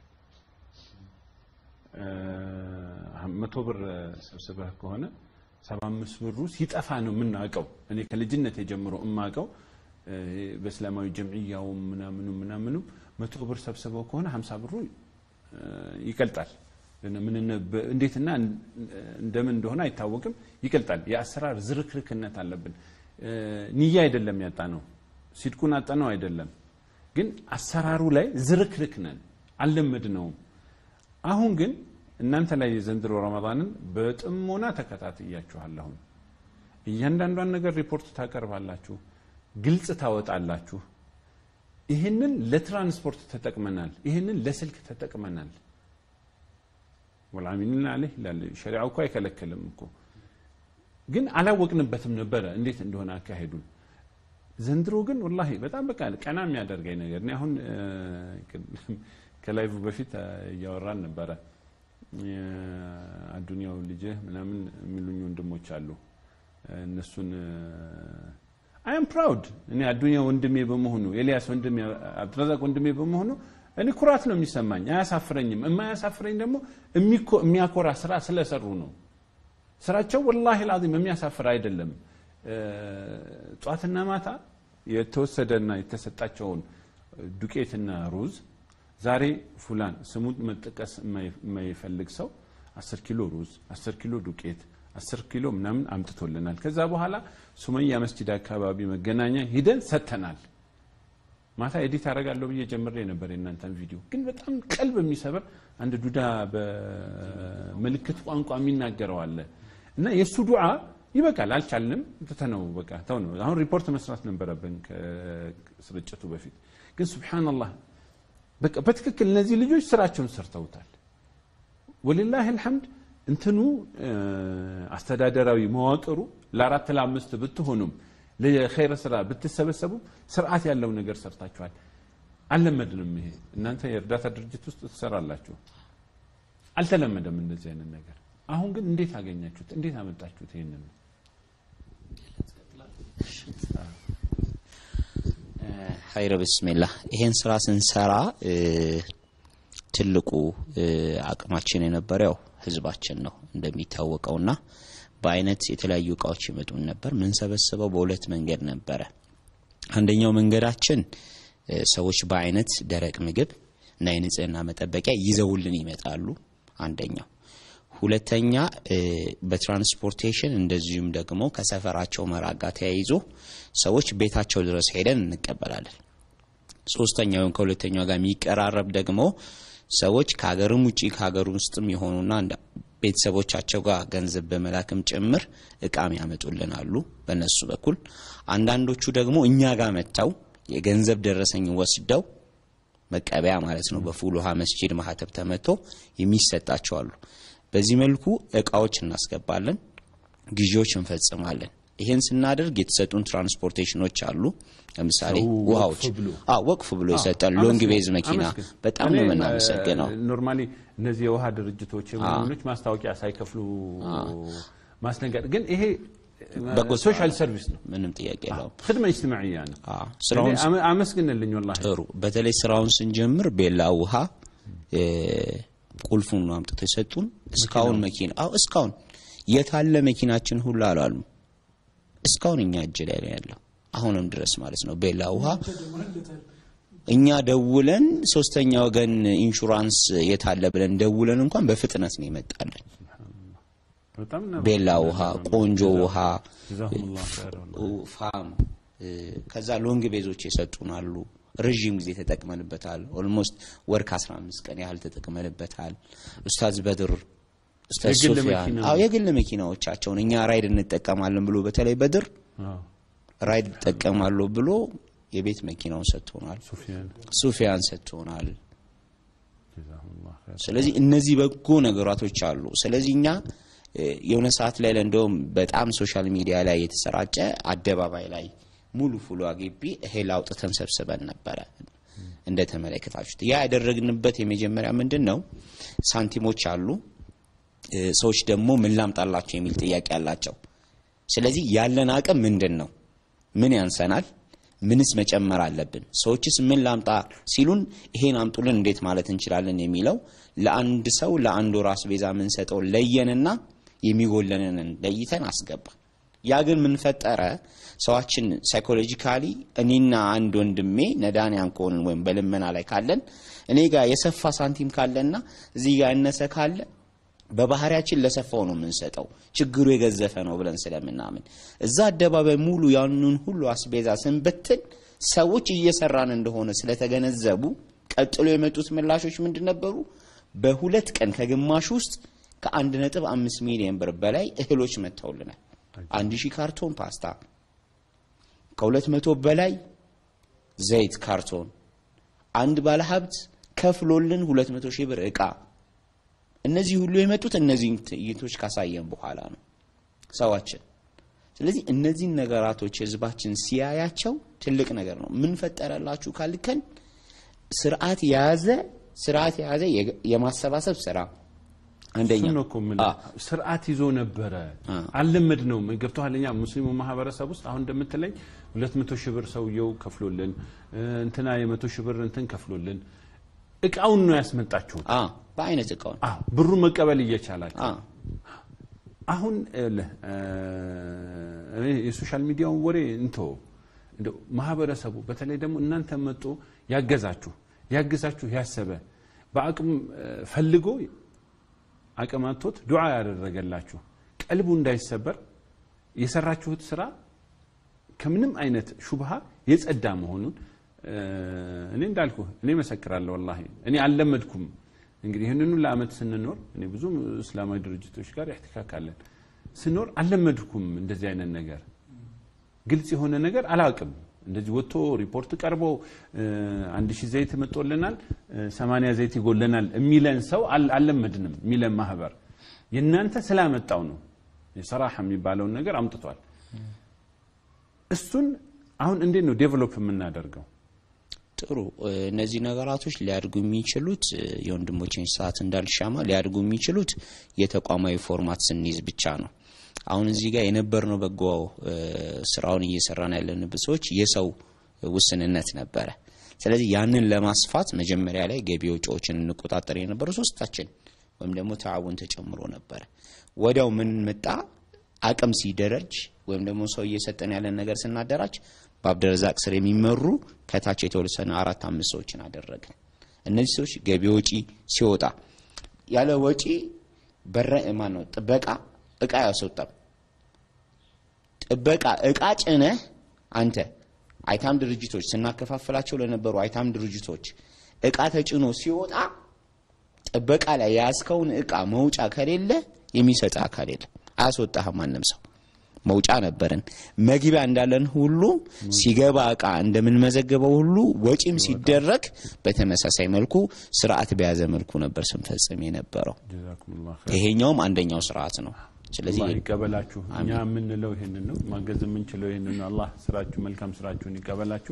መቶ ብር ሰብስበህ ከሆነ ሰባ አምስት ብሩ ሲጠፋ ነው የምናውቀው። እኔ ከልጅነት የጀምሮ የማውቀው እ፣ በእስላማዊ ጀምዕያውም ምናምኑ ምናምኑ መቶ ብር ሰብስበው ከሆነ ሀምሳ ብሩ እ፣ ይቀልጣል። ምን እንዴትና እንደምን እንደሆነ አይታወቅም። ይቀልጣል። የአሰራር ዝርክርክነት አለብን። እ፣ ንያ አይደለም ያጣ ነው፣ ሲድቁን አጠነው አይደለም፣ ግን አሰራሩ ላይ ዝርክርክ ነን፣ አልለመድነውም። አሁን ግን እናንተ ላይ የዘንድሮ ረመዳንን በጥሞና ተከታትያችኋለሁ። እያንዳንዷን ነገር ሪፖርት ታቀርባላችሁ፣ ግልጽ ታወጣላችሁ። ይህንን ለትራንስፖርት ተጠቅመናል፣ ይህንን ለስልክ ተጠቅመናል። ወልዓሚሊነ ዐለይህ ይላል ሸሪዓው እኮ አይከለክልም እኮ ግን አላወቅንበትም ነበረ እንዴት እንደሆነ አካሄዱን። ዘንድሮ ግን ወላሂ በጣም በቃ ቀና የሚያደርገኝ ነገር እኔ አሁን እ፣ ከላይቭ በፊት እ፣ እያወራን ነበረ አዱኒያው ልጅህ ምናምን የሚሉኝ ወንድሞች አሉ። እነሱን አም ፕራውድ እኔ አዱኒያ ወንድሜ በመሆኑ ኤልያስ ወንድሜ አብዱረዛቅ ወንድሜ በመሆኑ እኔ ኩራት ነው የሚሰማኝ፣ አያሳፍረኝም። የማያሳፍረኝ ደግሞ የሚኮ- የሚያኮራ ስራ ስለሰሩ ነው። ስራቸው ወላሂ ላዚም የሚያሳፍር አይደለም። እ፣ ጧትና ማታ የተወሰደና የተሰጣቸውን ዱቄትና ሩዝ ዛሬ ፉላን ስሙ መጠቀስ የማይ- የማይፈልግ ሰው አስር ኪሎ ሩዝ፣ አስር ኪሎ ዱቄት፣ አስር ኪሎ ምናምን አምጥቶልናል። ከዛ በኋላ ሱመያ መስጂድ አካባቢ መገናኛ ሂደን ሰጥተናል። ማታ ኤዲት አደርጋለሁ ብዬ ጀምሬ ነበር የእናንተን ቪዲዮ፣ ግን በጣም ቀልብ የሚሰብር አንድ ዱዳ በምልክት ቋንቋ የሚናገረው አለ እና የእሱ ዱዓ ይበቃል። አልቻልንም፣ ትተነው በቃ ተው ነው። አሁን ሪፖርት መስራት ነበረብን ከስርጭቱ በፊት ግን ሱብሓነላህ በቃ በትክክል እነዚህ ልጆች ስራቸውን ሰርተውታል። ወሊላህ አልሐምድ እንትኑ እ፣ አስተዳደራዊ መዋቅሩ ለአራት ለአምስት ብትሆኑም ለኸይረ ስራ ብትሰበሰቡም ስርዓት ያለው ነገር ሰርታችኋል። አልለመድንም። ይሄ እናንተ የእርዳታ ድርጅት ውስጥ ትሰራላችሁ፣ አልተለመደም እንደዚህ አይነት ነገር። አሁን ግን እንዴት አገኛችሁት? እንዴት አመጣችሁት? ይሄንን ሀይረ ብስሚላህ ይሄን ስራ ስንሰራ እ፣ ትልቁ እ፣ አቅማችን የነበረ ያው ህዝባችን ነው እንደሚታወቀውና በአይነት የተለያዩ እቃዎች ይመጡን ነበር። ምንሰበስበው በሁለት መንገድ ነበረ። አንደኛው መንገዳችን እ፣ ሰዎች በአይነት ደረቅ ምግብ እና የንጽህና መጠበቂያ ይዘውልን ይመጣሉ። አንደኛው ሁለተኛ እ፣ በትራንስፖርቴሽን እንደዚሁም ደግሞ ከሰፈራቸው መራቅ ጋር ተያይዞ ሰዎች ቤታቸው ድረስ ሄደን እንቀበላለን። ሶስተኛው ወይም ከሁለተኛው ጋር የሚቀራረብ ደግሞ ሰዎች ከሀገርም ውጪ ከሀገር ውስጥም የሆኑና እንደ ቤተሰቦቻቸው ጋር ገንዘብ በመላክም ጭምር እቃም ያመጡልን አሉ በእነሱ በኩል። አንዳንዶቹ ደግሞ እኛ ጋር መጥተው የገንዘብ ደረሰኝ ወስደው መቀበያ ማለት ነው በፉል ውሃ መስጂድ ማህተብ ተመቶ የሚሰጣቸው አሉ። በዚህ መልኩ እቃዎች እናስገባለን፣ ግዢዎች እንፈጽማለን። ይህን ስናደርግ የተሰጡን ትራንስፖርቴሽኖች አሉ። ለምሳሌ ሰው ውሃዎች ወቅፍ ብሎ አዎ ወቅፍ ብሎ የሰጠን ሎንግ ቤዝ መኪና በጣም ነው የምናመሰግነው። ኖርማሊ እነዚህ የውሃ ድርጅቶች የሆኖች ማስታወቂያ ሳይከፍሉ ማስነገር ግን ይሄ በጎ ስራ ሶሻል ነው። ሰርቪስ ነው። ምንም ጥያቄ የለውም። ክድመ እጅትማዕያ ነው። አዎ ስራውን እኔ አመ- አመስግንልኝ ወላሂ ጥሩ። በተለይ ስራውን ስንጀምር ቤላ ውሃ እ፣ ቁልፉን ነው አምጥተው የሰጡን። እስካሁን መኪና አዎ እስካሁን የታለ መኪናችን ሁሉ አላሉ። እስካሁን እኛ እጅ ላይ ነው ያለው አሁንም ድረስ ማለት ነው። ቤላ ውሃ እኛ ደውለን ሶስተኛ ወገን ኢንሹራንስ የታለ ብለን ደውለን እንኳን በፍጥነት ነው ይመጣለን። በጣም ነበር። ቤላ ውሃ፣ ቆንጆ ውሃ፣ ጀዛኩሙላህ ኸይር ወላሂ። ፋም እ፣ ከዛ ሎንግ ቤዞች የሰጡን አሉ። ረዥም ጊዜ ተጠቅመንበታል። ኦልሞስት ወር ከ15 ቀን ያህል ተጠቅመንበታል። ኡስታዝ በድር ኡስታዝ የግል ሶፊያን መኪና አዎ የግል መኪናዎቻቸውን እኛ ራይድ እንጠቀማለን ብሎ በተለይ በድር አዎ፣ ራይድ እጠቀማለሁ ብሎ የቤት መኪናውን ሰጥቶናል። ሱፊያን ሱፊያን ሰጥቶናል። ጀዛኩሙላህ ኸይር። ስለዚህ እነዚህ በጎ ነገራቶች አሉ። ስለዚህ እኛ እ፣ የሆነ ሰዓት ላይ እንደውም በጣም ሶሻል ሚዲያ ላይ የተሰራጨ አደባባይ ላይ ሙሉ ፉሏ ግቢ እህል አውጥተን ሰብስበን ነበረ እንደተመለከታችሁት። ያ ያደረግንበት የመጀመሪያ ምንድን ነው ሳንቲሞች አሉ እ፣ ሰዎች ደግሞ ምን ላምጣላቸው የሚል ጥያቄ አላቸው። ስለዚህ ያለን አቅም ምንድን ነው? ምን ያንሰናል? ምንስ መጨመር አለብን? ሰዎችስ ምን ላምጣ ሲሉን ይሄን አምጡልን እንዴት ማለት እንችላለን የሚለው ለአንድ ሰው ለአንድ ወር አስቤዛ የምንሰጠው ለየንና የሚጎለንን ለይተን አስገባ። ያ ግን ምን ፈጠረ? ሰዋችን ሳይኮሎጂካሊ እኔና አንድ ወንድሜ ነዳንያን ከሆንን ወይም በልመና ላይ ካለን እኔ ጋር የሰፋ ሳንቲም ካለና እዚህ ጋር ያነሰ ካለ በባህሪያችን ለሰፋው ነው የምንሰጠው፣ ችግሩ የገዘፈ ነው ብለን ስለምናምን እዛ አደባባይ ሙሉ ያንን ሁሉ አስቤዛ ስንበትን ሰዎች እየሰራን እንደሆነ ስለተገነዘቡ ቀጥሎ የመጡት ምላሾች ምንድን ነበሩ? በሁለት ቀን ከግማሽ ውስጥ ከአንድ ነጥብ አምስት ሚሊዮን ብር በላይ እህሎች መጥተውልናል። አንድ ሺህ ካርቶን ፓስታ፣ ከሁለት መቶ በላይ ዘይት ካርቶን፣ አንድ ባለሀብት ከፍሎልን ሁለት መቶ ሺህ ብር እቃ እነዚህ ሁሉ የመጡት እነዚህን ትዕይንቶች ካሳየን በኋላ ነው ሰዋችን። ስለዚህ እነዚህን ነገራቶች ህዝባችን ሲያያቸው ትልቅ ነገር ነው። ምን ፈጠረላችሁ ካልከን ስርዓት የያዘ ስርዓት የያዘ የ- የማሰባሰብ ስራ አንደኛ እሱን ነው እኮ የምልህ። አ፣ ስርዓት ይዞ ነበረ አ። አልለመድ ነው ገብተዋል። እኛ ሙስሊሙ ማህበረሰብ ውስጥ አሁን እንደምትለኝ ሁለት መቶ ሺህ ብር ሰውየው ከፍሎልን እ፣ እንትና የመቶ ሺህ ብር እንትን ከፍሎልን እቃውን ነው ያስመጣችሁት። አ፣ በአይነት እቃውን አ፣ ብሩን መቀበል እየቻላችሁ አ፣ አሁን ይኸውልህ እ፣ እኔ የሶሻል ሚዲያውን ወሬ እንቶ እንደው ማህበረሰቡ በተለይ ደግሞ እናንተ መጦ ያገዛችሁ ያገዛችሁ ያሰበ በአቅም እ፣ ፈልጎ አቅም አጥቶት ዱዓ ያደረገላችሁ ቀልቡ እንዳይሰበር የሰራችሁት ስራ ከምንም አይነት ሹብሃ የጸዳ መሆኑን እ፣ እኔ እንዳልኩ እኔ መሰክራለሁ። ወላሂ እኔ አልለመድኩም። እንግዲህ ይህንኑ ለአመት ስንኖር እኔ ብዙ እስላማዊ ድርጅቶች ጋር ያህትካካለን ስኖር አልለመድኩም። እንደዚህ አይነት ነገር ግልጽ የሆነ ነገር አላውቅም። እንደዚህ ወጥቶ ሪፖርት ቀርቦ እ፣ አንድ ሺህ ዘይት መጦልናል እ፣ ሰማንያ ዘይት ይጎለናል የሚለን ሰው አል- አልለመድንም። የሚለን ማህበር የእናንተ ስላመጣው ነው የሰራሐ የሚባለውን ነገር አምጥቷል። እሱን አሁን እንዴት ነው ዴቨሎፕ የምናደርገው? ጥሩ እ፣ እነዚህ ነገራቶች ሊያድጉ የሚችሉት እ፣ የወንድሞችን ሰዓት እንዳልሻማ ሊያድጉ የሚችሉት የተቋማዊ ፎርማት ስንይዝ ብቻ ነው። አሁን እዚህ ጋር የነበርነው በጎ እ፣ ስራውን እየሰራን ያለንበት ሰዎች የሰው ውስንነት ነበረ። ስለዚህ ያንን ለማስፋት መጀመሪያ ላይ ገቢ ወጪዎችን እንቆጣጠር የነበረው ሶስታችን ወይም ደግሞ ተዓውን ተጨምሮ ነበረ። ወዲያው ምን መጣ? አቅም ሲደረጅ ወይም ደግሞ ሰው እየሰጠን ያለን ነገር ስናደራጅ በአብደረዛቅ ስር የሚመሩ ከታች የተወሰነ አራት አምስት ሰዎችን አደረግን። እነዚህ ሰዎች ገቢ ወጪ ሲወጣ ያለ ወጪ በረ ማን ነው ጥበቃ እቃ ያስወጣም ጥበቃ እቃ ጭነህ አንተ አይታም ድርጅቶች ስናከፋፍላቸው ለነበሩ አይታም ድርጅቶች እቃ ተጭኖ ሲወጣ ጥበቃ ላይ የያዝከውን እቃ መውጫ ከሌለ የሚሰጥ አካል የለም። አያስወጣህም ማንም ሰው። መውጫ ነበረን። መግቢያ እንዳለን ሁሉ ሲገባ እቃ እንደምንመዘገበው ሁሉ ወጪም ሲደረግ በተመሳሳይ መልኩ ስርዓት በያዘ መልኩ ነበር ስንፈጽም የነበረው። ጀዛኩሙላህ ኸይር። ይሄኛውም አንደኛው ስርዓት ነው። ስለዚህ አላህ ይቀበላችሁ። እኛ የምንለው ይሄንን ነው፣ ማገዝ የምንችለው ይሄንን ነው። አላህ ስራችሁ መልካም ስራችሁን ይቀበላችሁ።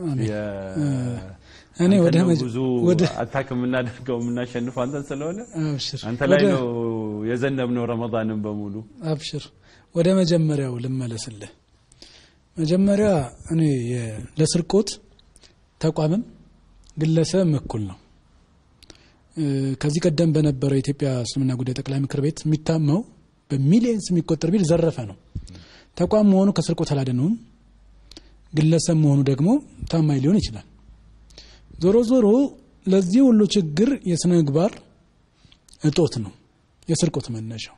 እኔ ወደ አንተ ነው መጀ- ብዙ ወደ አታክ የምናደርገው የምናሸንፈው አንተን ስለሆነ አብሽር አንተ ላይ ወደ- ነው የዘነብነው ረመዳንን በሙሉ አብሽር ወደ መጀመሪያው ልመለስልህ። መጀመሪያ እኔ የ- ለስርቆት ተቋምም ግለሰብም እኩል ነው። እ፣ ከዚህ ቀደም በነበረው የኢትዮጵያ እስልምና ጉዳይ ጠቅላይ ምክር ቤት የሚታማው በሚሊየንስ የሚቆጠር ቢል ዘረፈ ነው። ተቋም መሆኑ ከስርቆት አላደነውም። ግለሰብ መሆኑ ደግሞ ታማኝ ሊሆን ይችላል። ዞሮ ዞሮ ለዚህ ሁሉ ችግር የስነ ምግባር እጦት ነው የስርቆት መነሻው።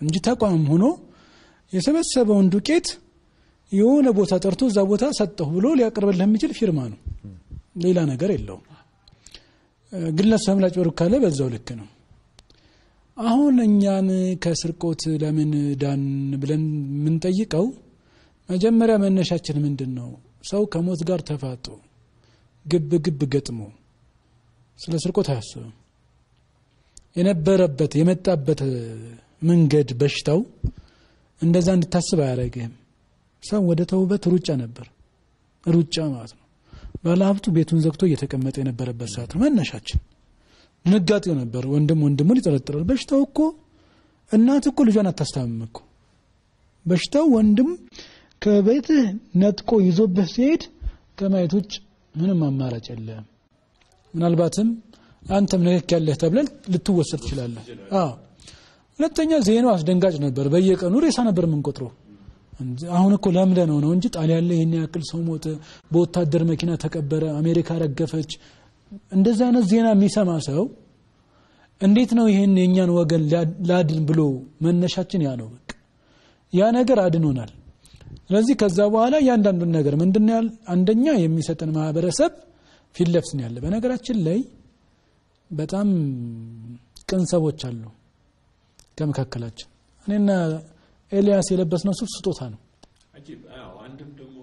እንጂ ተቋም ሆኖ የሰበሰበውን ዱቄት የሆነ ቦታ ጠርቶ እዛ ቦታ ሰጠሁ ብሎ ሊያቀርብልህ የሚችል ፊርማ ነው። ሌላ ነገር የለውም። ግለሰብ ላጭበርብ ካለ በዛው ልክ ነው። አሁን እኛን ከስርቆት ለምን ዳን ብለን የምንጠይቀው መጀመሪያ መነሻችን ምንድን ነው? ሰው ከሞት ጋር ተፋጦ ግብ ግብ ገጥሞ ስለ ስርቆት አያስብም። የነበረበት የመጣበት መንገድ በሽታው እንደዛ እንድታስብ አያደርግህም። ሰው ወደ ተውበት ሩጫ ነበር፣ ሩጫ ማለት ነው። ባለሀብቱ ቤቱን ዘግቶ እየተቀመጠ የነበረበት ሰዓት ነው መነሻችን። ድንጋጤው ነበር። ወንድም ወንድሙን ይጠረጥራል። በሽታው እኮ እናት እኮ ልጇን አታስታምም እኮ በሽታው ወንድም ከቤትህ ነጥቆ ይዞብህ ሲሄድ ከማየት ውጭ ምንም አማራጭ የለም። ምናልባትም አንተም ንክክ ያለህ ተብለህ ልትወሰድ ትችላለህ። አዎ። ሁለተኛ ዜናው አስደንጋጭ ነበር። በየቀኑ ሬሳ ነበር የምንቆጥረው። አሁን እኮ ለምደ ነው ነው እንጂ ጣሊያን ላይ ይህን ያክል ሰው ሞተ፣ በወታደር መኪና ተቀበረ፣ አሜሪካ ረገፈች። እንደዚህ አይነት ዜና የሚሰማ ሰው እንዴት ነው ይህን የእኛን ወገን ላድን ብሎ መነሻችን ያ ነው። በቃ ያ ነገር አድኖናል። ስለዚህ ከዛ በኋላ እያንዳንዱን ነገር ምንድን ያል አንደኛ የሚሰጠን ማህበረሰብ ፊት ለፊት ነው ያለ። በነገራችን ላይ በጣም ቅን ሰዎች አሉ ከመካከላችን። እኔና ኤልያስ የለበስነው ሱፍ ስጦታ ነው። አጂብ። አዎ፣ አንድም ደግሞ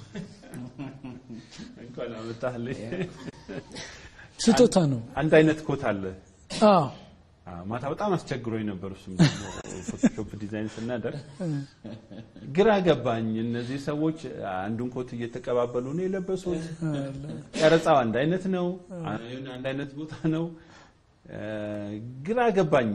እንኳን አመጣህልኝ። ስጦታ ነው። አንድ አይነት ኮት አለ። አዎ አዎ፣ ማታ በጣም አስቸግሮኝ ነበር። እሱም ደግሞ ፎቶሾፕ ዲዛይን ስናደርግ ግራ ገባኝ። እነዚህ ሰዎች አንዱን ኮት እየተቀባበሉ ነው የለበሱት። ቀረጻው አንድ አይነት ነው፣ አንድ አይነት ቦታ ነው። ግራ ገባኝ።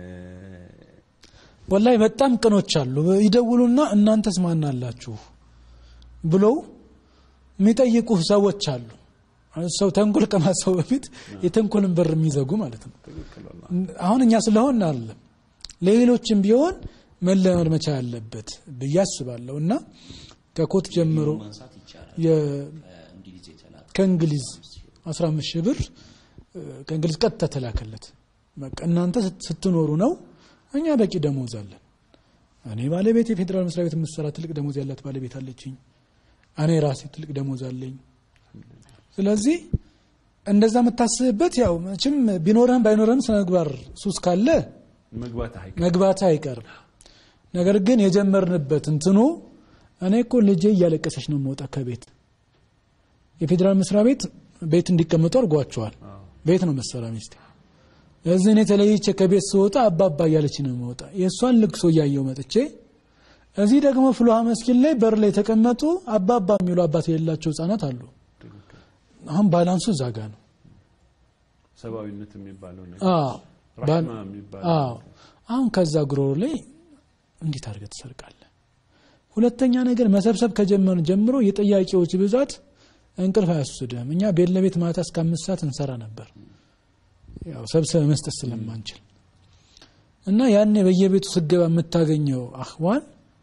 ወላይ በጣም ቅኖች አሉ። ይደውሉና እናንተስ ማን አላችሁ ብለው የሚጠይቁህ ሰዎች አሉ። ሰው ተንኮል ከማሰቡ በፊት የተንኮልን በር የሚዘጉ ማለት ነው። አሁን እኛ ስለሆን አይደለም ለሌሎችም ቢሆን መለመድ መቻል ያለበት ብዬ አስባለሁ እና ከኮት ጀምሮ ማንሳት ይቻላል። የ- እንግሊዝ የተላከ ከእንግሊዝ 15 ሺህ ብር ከእንግሊዝ ቀጥታ ተላከለት። በቃ እናንተ ስት- ስትኖሩ ነው፣ እኛ በቂ ደሞዝ አለን። እኔ ባለቤት የፌዴራል መስሪያ ቤት የምትሰራ ትልቅ ደሞዝ ያላት ባለቤት አለችኝ። እኔ ራሴ ትልቅ ደሞዝ አለኝ። ስለዚህ እንደዛ የምታስብበት ያው መቼም ቢኖርህም ባይኖርህም ስነ ምግባር ሱስ ካለ መግባት አይቀር መግባት አይቀርም። ነገር ግን የጀመርንበት እንትኑ እኔ እኮ ልጄ እያለቀሰች ነው የምወጣ ከቤት የፌዴራል መስሪያ ቤት ቤት እንዲቀመጡ አድርጓቸዋል። ቤት ነው መሰራ ሚስቴ። ለዚህ እኔ ተለይቼ ከቤት ስወጣ አባባ እያለች ነው የምወጣ። የእሷን ልቅሶ እያየው መጥቼ እዚህ ደግሞ ፍልውሃ መስጊድ ላይ በር ላይ የተቀመጡ አባባ የሚሉ አባት የሌላቸው ህጻናት አሉ። አሁን ባላንሱ እዛ ጋ ነው። ሰብአዊነት የሚባለው ነገር አዎ ባል- ራህማ የሚባለው አዎ አሁን ከዛ ጉሮሮ ላይ እንዴት አድርገህ ትሰርቃለህ? ሁለተኛ ነገር መሰብሰብ ከጀመርን ጀምሮ የጥያቄዎች ብዛት እንቅልፍ አያስወስድህም። እኛ ቤት ለቤት ማታ እስከ አምስት ሰዓት እንሰራ ነበር፣ ያው ሰብሰብ መስጠት ስለማንችል እና ያኔ በየቤቱ ስገባ የምታገኘው አህዋን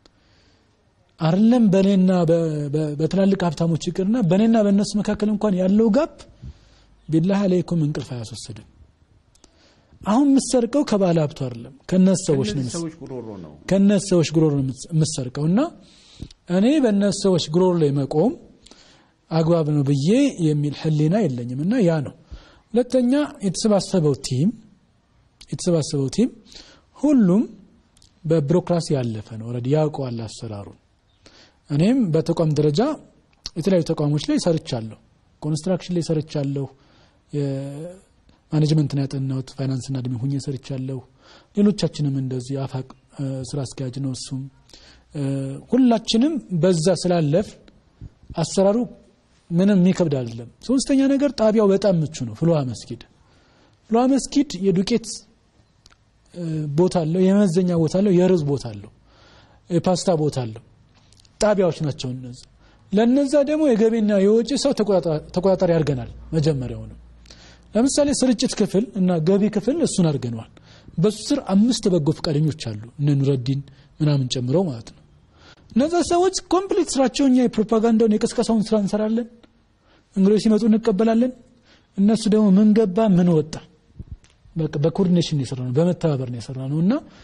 አይደለም በእኔና በ- በ- በትላልቅ ሀብታሞች ይቅርና በእኔና በእነሱ መካከል እንኳን ያለው ጋፕ ቢላህ አለይኩም እንቅልፍ አያስወስድም። አሁን የምትሰርቀው ከባለ ሀብቱ አይደለም ከነሱ ሰዎች ነው ከእነዚህ ሰዎች ጉሮሮ ነው ከነሱ ሰዎች ጉሮሮ ነው የምትሰርቀው እና እኔ በእነሱ ሰዎች ጉሮሮ ላይ መቆም አግባብ ነው ብዬ የሚል ሕሊና የለኝም እና ያ ነው። ሁለተኛ የተሰባሰበው ቲም የተሰባሰበው ቲም ሁሉም በቢሮክራሲ ያለፈ ነው። ኦልሬዲ ያውቀዋል አሰራሩን። እኔም በተቋም ደረጃ የተለያዩ ተቋሞች ላይ ሰርቻለሁ። ኮንስትራክሽን ላይ ሰርቻለሁ። የማኔጅመንትን ያጠናሁት ፋይናንስና እድሜ ሁኜ ሰርቻለሁ። ሌሎቻችንም እንደዚህ አፋቅ እ፣ ስራ አስኪያጅ ነው እሱም እ፣ ሁላችንም በዛ ስላለፍ አሰራሩ ምንም የሚከብድ አይደለም። ሶስተኛ ነገር ጣቢያው በጣም ምቹ ነው። ፍልውሃ መስጊድ ፍልውሃ መስጊድ የዱቄት እ፣ ቦታ አለው፣ የመዘኛ ቦታ አለው፣ የርዝ ቦታ አለው፣ የፓስታ ቦታ አለው። ጣቢያዎች ናቸው እነዚህ። ለነዛ ደግሞ የገቢና የወጪ ሰው ተቆጣጣ- ተቆጣጣሪ አድርገናል። መጀመሪያውንም ለምሳሌ ስርጭት ክፍል እና ገቢ ክፍል እሱን አድርገነዋል። በሱ ስር አምስት በጎ ፈቃደኞች አሉ እነ ኑረዲን ምናምን ጨምሮ ማለት ነው። እነዛ ሰዎች ኮምፕሊት ስራቸው እኛ የፕሮፓጋንዳውን የቅስቀሳውን ስራ እንሰራለን። እንግዶች ሲመጡ እንቀበላለን። እነሱ ደግሞ ምን ገባ ምን ወጣ በቃ በኮኦርዲኔሽን የሰራ ነው፣ በመተባበር ነው የሰራ ነው እና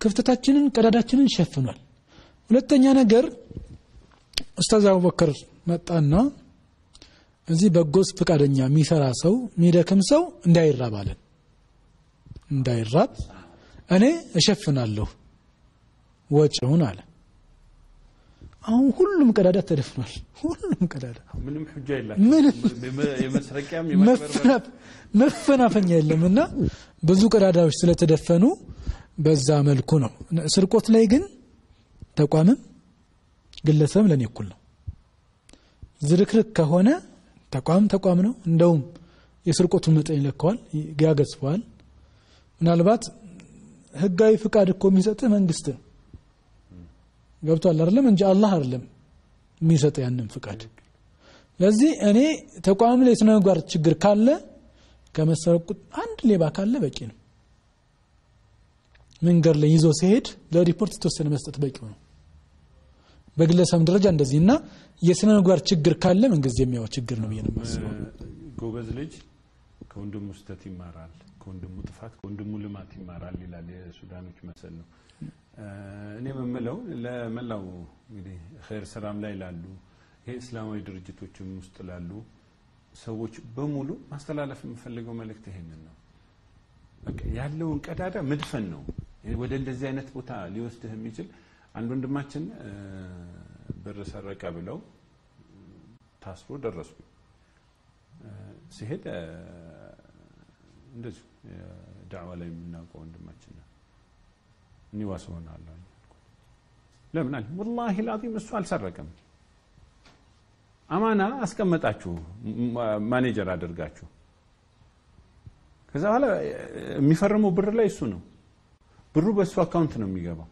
ክፍተታችንን ቀዳዳችንን ሸፍኗል ሁለተኛ ነገር ኡስታዝ አቡበከር መጣና እዚህ በጎስ ፈቃደኛ የሚሰራ ሰው የሚደክም ሰው እንዳይራብ አለን እንዳይራብ እኔ እሸፍናለሁ ወጪውን አለ አሁን ሁሉም ቀዳዳ ተደፍኗል ሁሉም ቀዳዳ ምንም ሁጃ ምንም የላቸው የመስረቂያም የማጭበርበር መፈናፍ- መፈናፈኛ የለም እና ብዙ ቀዳዳዎች ስለተደፈኑ በዛ መልኩ ነው ስርቆት ላይ ግን ተቋምም ግለሰብም ለእኔ እኩል ነው ዝርክርክ ከሆነ ተቋም ተቋም ነው እንደውም የስርቆቱን መጠን ይለካዋል ያገዝፈዋል ምናልባት ህጋዊ ፍቃድ እኮ የሚሰጥህ መንግስት ነው ገብቷል አይደለም እንጂ አላህ አይደለም የሚሰጥ ያንን ፍቃድ ለዚህ እኔ ተቋም ላይ የስነ ምግባር ችግር ካለ ከመሰረቁ አንድ ሌባ ካለ በቂ ነው መንገድ ላይ ይዞ ሲሄድ ለሪፖርት የተወሰነ መስጠት በቂው ነው በግለሰብ ደረጃ እንደዚህ እና የስነ ምግባር ችግር ካለ መንግስት የሚያው ችግር ነው ብዬ ነው የማስበው ጎበዝ ልጅ ከወንድሙ ስህተት ይማራል፣ ከወንድሙ ጥፋት ከወንድሙ ልማት ይማራል ይላል የሱዳኖች መሰል ነው። እኔ የምምለው ለመላው እንግዲህ ኸይር ስራም ላይ ላሉ ይሄ እስላማዊ ድርጅቶችም ውስጥ ላሉ ሰዎች በሙሉ ማስተላለፍ የምፈልገው መልእክት ይሄንን ነው። በቃ ያለውን ቀዳዳ መድፈን ነው። ወደ እንደዚህ አይነት ቦታ ሊወስድህ የሚችል አንድ ወንድማችን እ፣ ብር ሰረቀ ብለው ታስሮ ደረሱ። እ፣ ሲሄድ እ፣ እንደዚሁ ዳዕዋ ላይ የምናውቀው ወንድማችን ነው። እኔ ዋስ ሆናለሁ አልኩት። ለምን አለ ወላሂ ላዚም እሱ አልሰረቀም። አማና አስቀመጣችሁ ማ- ማኔጀር አድርጋችሁ ከዛ በኋላ የሚፈርመው ብር ላይ እሱ ነው። ብሩ በእሱ አካውንት ነው የሚገባው።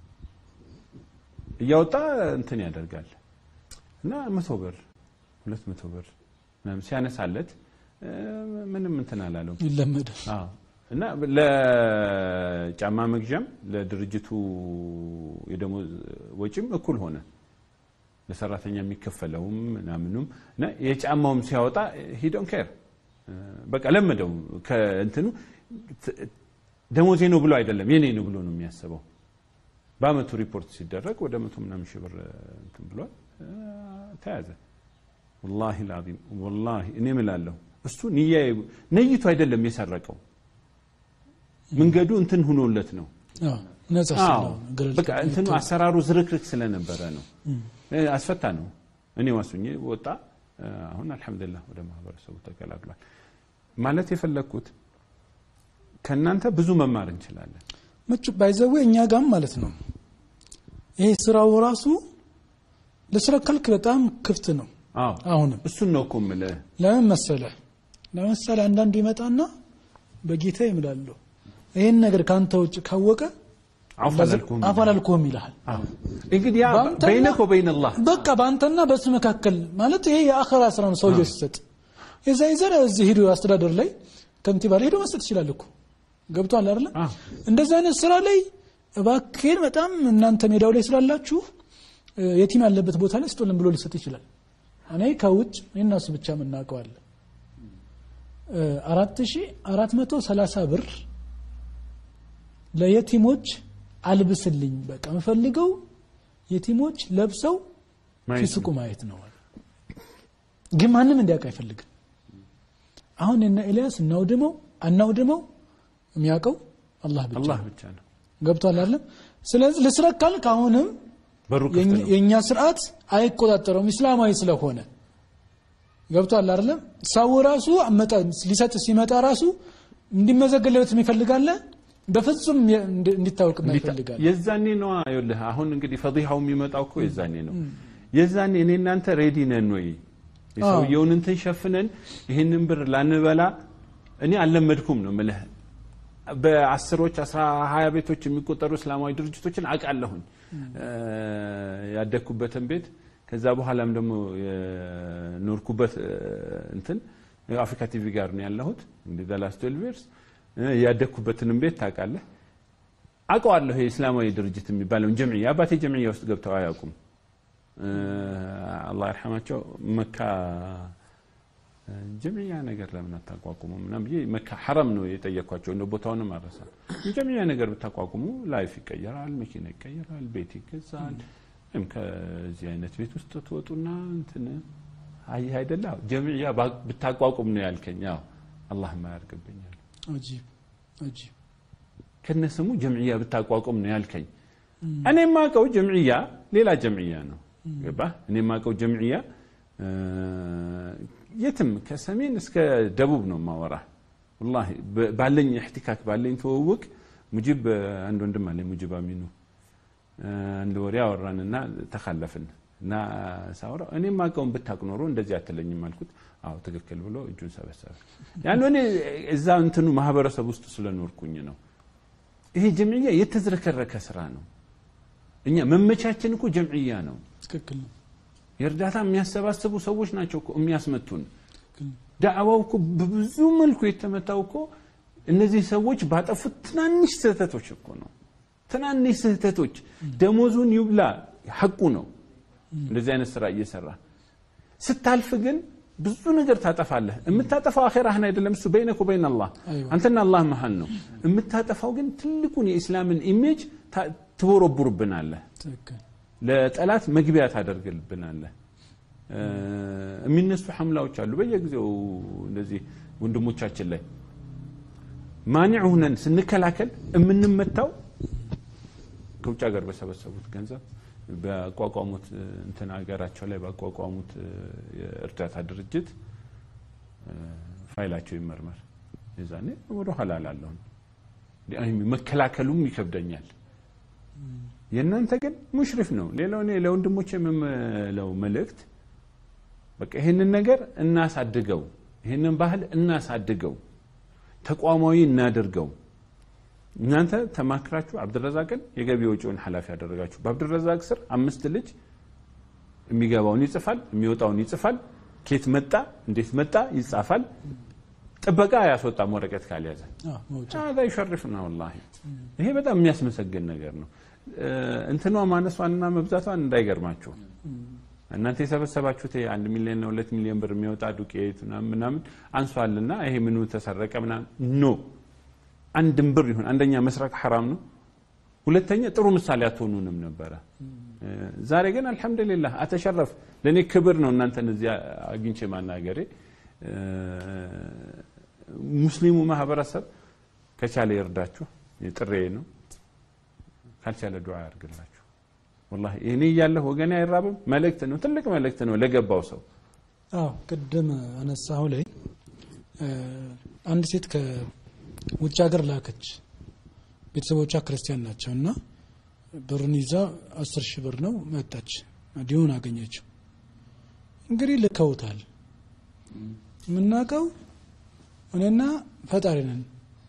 እያወጣ እንትን ያደርጋል እና መቶ ብር ሁለት መቶ ብር ምናምን ሲያነሳለት እ፣ ምንም እንትን አላለው። ይለመዳል አዎ እና ለጫማ መግዣም ለድርጅቱ የደሞዝ ወጪም እኩል ሆነ። ለሰራተኛ የሚከፈለውም ምናምኑም እና የጫማውም ሲያወጣ ሂዶን ኬር በቃ ለመደው። ከእንትኑ ት- ደሞዜ ነው ብሎ አይደለም የኔ ነው ብሎ ነው የሚያስበው። በአመቱ ሪፖርት ሲደረግ ወደ መቶ ምናምን ሺህ ብር እንትን ብሏል። እ፣ ተያዘ። ወላሂ ላዚም ወላሂ እኔ እምላለሁ እሱ ንያ ነይቶ አይደለም የሰረቀው መንገዱ እንትን ሁኖለት ነው። አዎ፣ ነጻ አዎ ስለሆነ ገለልተኛ በቃ እንትኑ አሰራሩ ዝርክርክ ስለነበረ ነው። እ፣ አስፈታ ነው። እኔ ዋሱኜ ወጣ። እ፣ አሁን አልሐምዱሊላህ ወደ ማህበረሰቡ ተቀላቅሏል። ማለት የፈለግኩት ከእናንተ ብዙ መማር እንችላለን። ምቹ ባይዘዌ እኛ ጋም ማለት ነው ይሄ ስራው ራሱ ለስራ ከልክ በጣም ክፍት ነው አዎ አሁንም እሱን ነው እኮ የምልህ። ለምን መሰለ ለምሳሌ አንዳንዱ ይመጣና በጌታ ይምላለሁ ይህን ነገር ከአንተ ውጭ ካወቀ አውፍ አላልኩም። አፍ አላልኩም ይልሃል አዎ እንግዲህ ያ በአንተና- በይነክ ወበይነ አላህ በቃ በአንተና በሱ መካከል ማለት ይሄ የአኸራ ስራ ነው ሰውየው ሲሰጥ የዛ ይዘር እዚህ ሂዶ አስተዳደር ላይ ከንቲባ ላይ ሄዶ መስጠት ይችላል እኮ ገብቷል አይደለም አዎ። እንደዚህ አይነት ስራ ላይ እባክህን በጣም እናንተ ሜዳው ላይ ስላላችሁ እ፣ የቲም ያለበት ቦታ ላይ ስጦልን ብሎ ሊሰጥ ይችላል እኔ ከውጭ እኔና እሱ ብቻ የምናውቀዋለን አራት ሺ አራት መቶ ሰላሳ ብር ለየቲሞች አልብስልኝ በቃ የምፈልገው የቲሞች ለብሰው ማየት ሲስቁ ማየት ነው አለ። ግን ማንም እንዲያውቅ አይፈልግም አሁን እነ ኤልያስ እናውድመው አናውድመው የሚያውቀው አላህ ብቻ አላህ ነው። ብቻ ነው ገብቷል አይደለም ስለዚህ ልስረቅ ካልክ አሁንም በሩ ክፍት የኛ- ነው። የእኛ ስርዓት አይቆጣጠረውም እስላማዊ ስለሆነ ገብቷል አይደለም ሰው ራሱ አመጣ ሊሰጥ ሲመጣ ራሱ እንዲመዘገለበት የሚፈልጋለ በፍጹም የ- እንዲ- እንዲታወቅ ይፈልጋል የዛኔ ነው ይኸውልህ አሁን እንግዲህ ፈዲሃው የሚመጣው እኮ የዛኔ ነው የዛኔ እኔ እናንተ ሬዲ ነን ወይ የሰውየውን እንትን ሸፍነን ይህንን ብር ላንበላ እኔ አልለመድኩም ነው ምልህ በአስሮች አስራ ሀያ ቤቶች የሚቆጠሩ እስላማዊ ድርጅቶችን አውቃለሁኝ እ፣ ያደግኩበትን ቤት ከዛ በኋላም ደግሞ የኖርኩበት እ፣ እንትን አፍሪካ ቲቪ ጋር ነው ያለሁት እንግዲህ ዘላስ ትዌልቭ ይርስ ያደግኩበትንም ቤት ታውቃለህ አውቀዋለሁ የእስላማዊ ድርጅት የሚባለውን ጀምዕያ አባቴ ጀምዕያ ውስጥ ገብተው አያውቁም እ፣ አላህ ይርሐማቸው መካ ጀምዕያ ነገር ለምን አታቋቁሙ ምናምን ብዬ መካ ሐረም ነው የጠየኳቸው። እንደ ቦታውንም አረሳ ጀምዕያ ነገር ብታቋቁሙ ላይፍ ይቀየራል፣ መኪና ይቀየራል፣ ቤት ይገዛል። ወይም ከዚህ አይነት ቤት ውስጥ ትወጡና እንትን አይ አይደለ ጀምዕያ ብታቋቁም ነው ያልከኝ። አዎ አላህ ማያርግብኛል። አጂብ አጂብ ከነስሙ ጀምዕያ ብታቋቁም ነው ያልከኝ። እኔ የማውቀው ጀምዕያ ሌላ ጀምዕያ ነው። ገባህ? እኔ የማውቀው ጀምዕያ የትም ከሰሜን እስከ ደቡብ ነው ማወራ። ወላሂ ባለኝ እሕቲካክ ባለኝ ትውውቅ ሙጂብ አንድ ወንድም አለኝ ሙጂብ አሚኑ አንድ ወሬ አወራንና ተካለፍን እና ሳወራው እኔ የማውቀውን ብታውቅ ኖሮ እንደዚህ አትለኝም አልኩት። አዎ ትክክል ብሎ እጁን ሰበሰበ። ያን እኔ እዛ እንትኑ ማህበረሰብ ውስጥ ስለኖርኩኝ ነው። ይሄ ጀምዕያ የተዝረከረከ ስራ ነው። እኛ መመቻችን እኮ ጀምዕያ ነው። ትክክል ነው። የእርዳታ የሚያሰባስቡ ሰዎች ናቸው እኮ የሚያስመቱን። ዳዕዋው እኮ በብዙ መልኩ የተመታው እኮ እነዚህ ሰዎች ባጠፉት ትናንሽ ስህተቶች እኮ ነው። ትናንሽ ስህተቶች ደሞዙን ይብላ ሐቁ ነው። እንደዚህ አይነት ስራ እየሰራ ስታልፍ ግን ብዙ ነገር ታጠፋለህ። የምታጠፋው አኼራህን አይደለም፣ እሱ በይነክ ወበይን አላህ አንተና አላህ መሀል ነው። የምታጠፋው ግን ትልቁን የኢስላምን ኢሜጅ ትቦረቡርብናለህ። ትክክል ለጠላት መግቢያ ታደርግልብናለህ። የሚነሱ ሐምላዎች አሉ በየጊዜው እንደዚህ ወንድሞቻችን ላይ ማኒዕ ሁነን ስንከላከል የምንመታው ከውጭ ሀገር በሰበሰቡት ገንዘብ በአቋቋሙት እንትን ሀገራቸው ላይ ባቋቋሙት የእርዳታ ድርጅት ፋይላቸው ይመርመር። የዛኔ ወደ ኋላ ላለሁ መከላከሉም ይከብደኛል። የእናንተ ግን ሙሽሪፍ ነው። ሌላው እኔ ለወንድሞች የምለው መልእክት በቃ ይህንን ነገር እናሳድገው፣ ይህንን ባህል እናሳድገው፣ ተቋማዊ እናድርገው። እናንተ ተማክራችሁ አብድረዛቅን የገቢ ወጪውን ኃላፊ ያደረጋችሁ። በአብድረዛቅ ስር አምስት ልጅ የሚገባውን ይጽፋል፣ የሚወጣውን ይጽፋል፣ ኬት መጣ፣ እንዴት መጣ ይጻፋል። ጥበቃ አያስወጣም ወረቀት ካልያዘ። ዛ ይሸርፍና ወላሂ ይሄ በጣም የሚያስመሰግን ነገር ነው። እንትኗ ማነሷንና መብዛቷን እንዳይገርማችሁ እናንተ የሰበሰባችሁት አንድ ሚሊዮን ሁለት ሚሊዮን ብር የሚወጣ ዱቄት ምናምን አንሷልና ይሄ ምኑ ተሰረቀ ምናምን ኖ አንድም ብር ይሁን አንደኛ መስረቅ ሐራም ነው። ሁለተኛ ጥሩ ምሳሌ አትሆኑንም ነበረ። ዛሬ ግን አልሐምዱሊላህ አተሸረፍ ለእኔ ክብር ነው እናንተን እዚያ አግኝቼ ማናገሬ። ሙስሊሙ ማህበረሰብ ከቻለ ይርዳችሁ፣ ጥሬ ነው። ካልቻለ ዱዓ ያርግላችሁ። ወላሂ እኔ እያለሁ ወገኔ አይራብም። መልእክት ነው፣ ትልቅ መልእክት ነው ለገባው ሰው። አዎ ቅድም አነሳሁ ላይ አንድ ሴት ከውጭ ሀገር ላከች። ቤተሰቦቿ ክርስቲያን ናቸው እና ብሩን ይዛ አስር ሺህ ብር ነው መጣች። ዲሁን አገኘችው። እንግዲህ ልከውታል። የምናውቀው እኔና ፈጣሪ ነን፣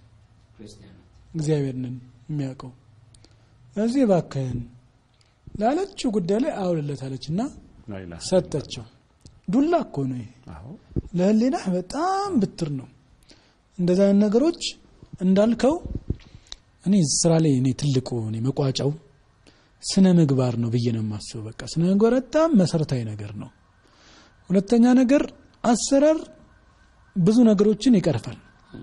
እግዚአብሔር ነን የሚያውቀው እዚህ እባክህን ላለችው ጉዳይ ላይ አውልለታለች እና ሰጠችው። ዱላ እኮ ነው ይሄ። ለህሊናህ በጣም ብትር ነው። እንደዚ አይነት ነገሮች እንዳልከው እኔ ስራ ላይ እኔ ትልቁ እኔ መቋጫው ስነ ምግባር ነው ብዬ ነው የማስበው። በቃ ስነ ምግባር በጣም መሰረታዊ ነገር ነው። ሁለተኛ ነገር አሰራር ብዙ ነገሮችን ይቀርፋል።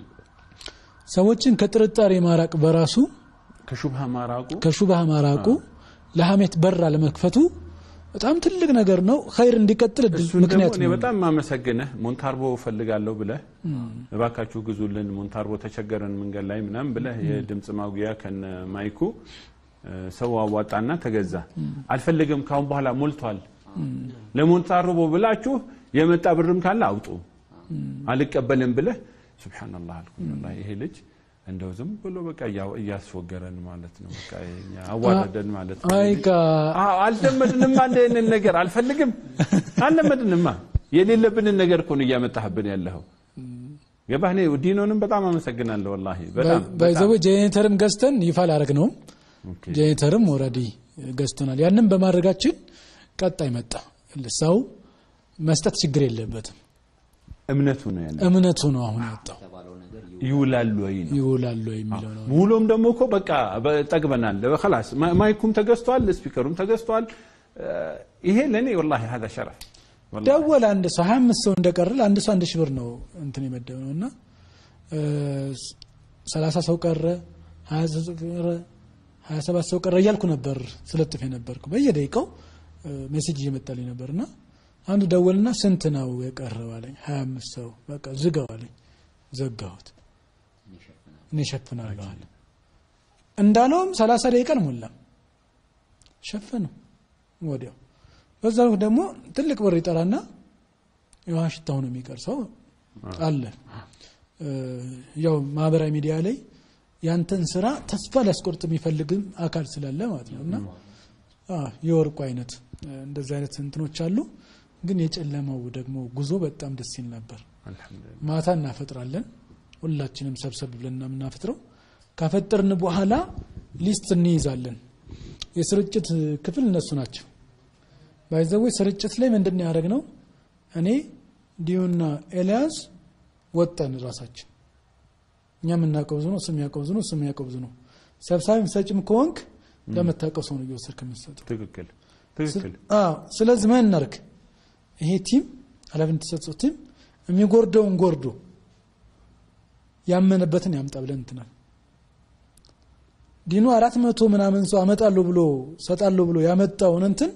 ሰዎችን ከጥርጣሬ ማራቅ በራሱ ከሹብሃ ማራቁ ከሹብሃ ማራቁ ለሀሜት በር አለመክፈቱ በጣም ትልቅ ነገር ነው። ኸይር እንዲቀጥል ምክንያት እኔ ነው። በጣም ማመሰግንህ ሞንታርቦ እፈልጋለሁ ብለህ እባካችሁ ግዙልን ሞንታርቦ ተቸገረን መንገድ ላይ ምናምን ብለህ የድምፅ ማጉያ ከነ ማይኩ ሰው አዋጣና ተገዛ። አልፈልግም ካሁን በኋላ ሞልቷል። ለሞንታርቦ ብላችሁ የመጣ ብርም ካለ አውጡ። አልቀበልም ብለህ ሱብሓነላህ አልኩኝ። ወላሂ ይሄ ልጅ እንደው ዝም ብሎ በቃ እያስወገረን ማለት ነው። በቃ እኛ አዋረደን ማለት ነው። አይ ጋ አዎ አልለመድንማ፣ እንደንን ነገር አልፈልግም፣ አልለመድንማ። የሌለብንን ነገር እኮ ነው እያመጣህብን ያለኸው። ገባህ? እኔ ዲኖንም በጣም አመሰግናለሁ ወላሂ በጣም ባይዘዌ ጄኔተርም ገዝተን ይፋ ላረግ ነው። ኦኬ። ጄኔተርም ኦልሬዲ ገዝተናል። ያንን በማድረጋችን ቀጣይ መጣ ሰው መስጠት ችግር የለበትም። እምነቱ ነው ያለ እምነቱ ነው አሁን ያወጣው የተባለው ነገር ይውላሉ ወይ ነው ይውላሉ የሚለው ነው። ውሎም ደግሞ እኮ በቃ ጠግበናል። ላስ ማይኩም ተገዝቷል፣ ስፒከሩም ተገዝቷል። ይሄ ለእኔ ወላሂ ሀዛ ሸረፍ ደወለ አንድ ሰው ሀያ አምስት ሰው እንደቀረ አንድ ሰው አንድ ሺህ ብር ነው እንትን የመደብ ነው እና ሰላሳ ሰው ቀረ ሀያ ሰው ቀረ ሀያ ሰባት ሰው ቀረ እያልኩ ነበር ስለጥፍ የነበርኩ በየደቂቃው ሜሴጅ እየመጣልኝ ነበር እና አንዱ ደወልና ስንት ነው የቀረው አለኝ ሀያ አምስት ሰው በቃ ዝጋው አለኝ ዘጋሁት እኔ እሸፍናለሁ አለ እንዳለውም ሰላሳ ደቂቃ አልሞላም ሸፈነው ወዲያው በዛ ወቅት ደግሞ ትልቅ ብር ይጠራና የውሃ ሽታው ነው የሚቀር ሰው አለ ያው ማህበራዊ ሚዲያ ላይ ያንተን ስራ ተስፋ ሊያስቆርጥ የሚፈልግም አካል ስላለ ማለት ነው እና የወርቁ አይነት እንደዚህ አይነት እንትኖች አሉ ግን የጨለማው ደግሞ ጉዞ በጣም ደስ ይል ነበር ማታ እናፈጥራለን ሁላችንም ሰብሰብ ብለን የምናፈጥረው ካፈጠርን በኋላ ሊስት እንይዛለን የስርጭት ክፍል እነሱ ናቸው ባይዘዌ ስርጭት ላይ ምንድን ያደረግ ነው እኔ ዲዩና ኤልያስ ወጠን ራሳችን እኛ የምናውቀው ብዙ ነው እሱ የሚያውቀው ብዙ ነው እሱ የሚያውቀው ብዙ ነው ሰብሳቢ ሰጭም ከሆንክ ለምታውቀው ሰው ነው እየወሰድክ የምትሰጠው ትክክል ትክክል ስለዚህ ምን እናርግ ይሄ ቲም ኃላፊነት የተሰጠው ቲም የሚጎርደውን ጎርዶ ያመነበትን ያምጣ ብለን እንትናል ዲኑ አራት መቶ ምናምን ሰው አመጣለሁ ብሎ ሰጣለሁ ብሎ ያመጣውን እንትን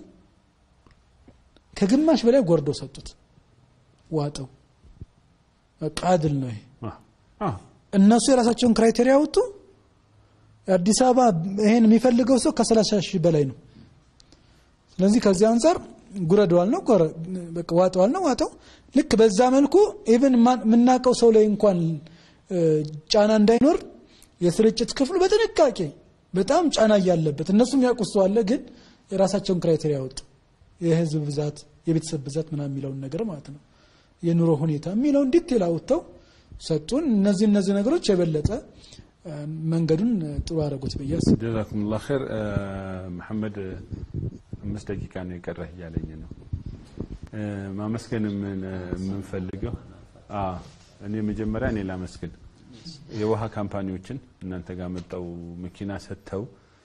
ከግማሽ በላይ ጎርደው ሰጡት ዋጠው በቃ አድል ነው ይሄ እነሱ የራሳቸውን ክራይቴሪያ ወጡ አዲስ አበባ ይሄን የሚፈልገው ሰው ከሰላሳ ሺህ በላይ ነው ስለዚህ ከዚህ አንጻር ጉረደዋል ነው ዋጠዋል ነው ዋጠው ልክ በዛ መልኩ ኢቨን የምናውቀው ሰው ላይ እንኳን ጫና እንዳይኖር የስርጭት ክፍሉ በጥንቃቄ በጣም ጫና እያለበት እነሱም ያውቁ ሰው አለ ግን የራሳቸውን ክራይቴሪያ ወጡ የህዝብ ብዛት የቤተሰብ ብዛት ምናምን የሚለውን ነገር ማለት ነው የኑሮ ሁኔታ የሚለውን ዲቴል አውጥተው ሰጡን እነዚህ እነዚህ ነገሮች የበለጠ መንገዱን ጥሩ አደረጉት ብዬ ጀዛኩም ላ ር መሐመድ አምስት ደቂቃ ነው የቀረህ እያለኝ ነው ማመስገን የምንፈልገው እኔ መጀመሪያ እኔ ላመስግን የውሃ ካምፓኒዎችን እናንተ ጋር መጣው መኪና ሰጥተው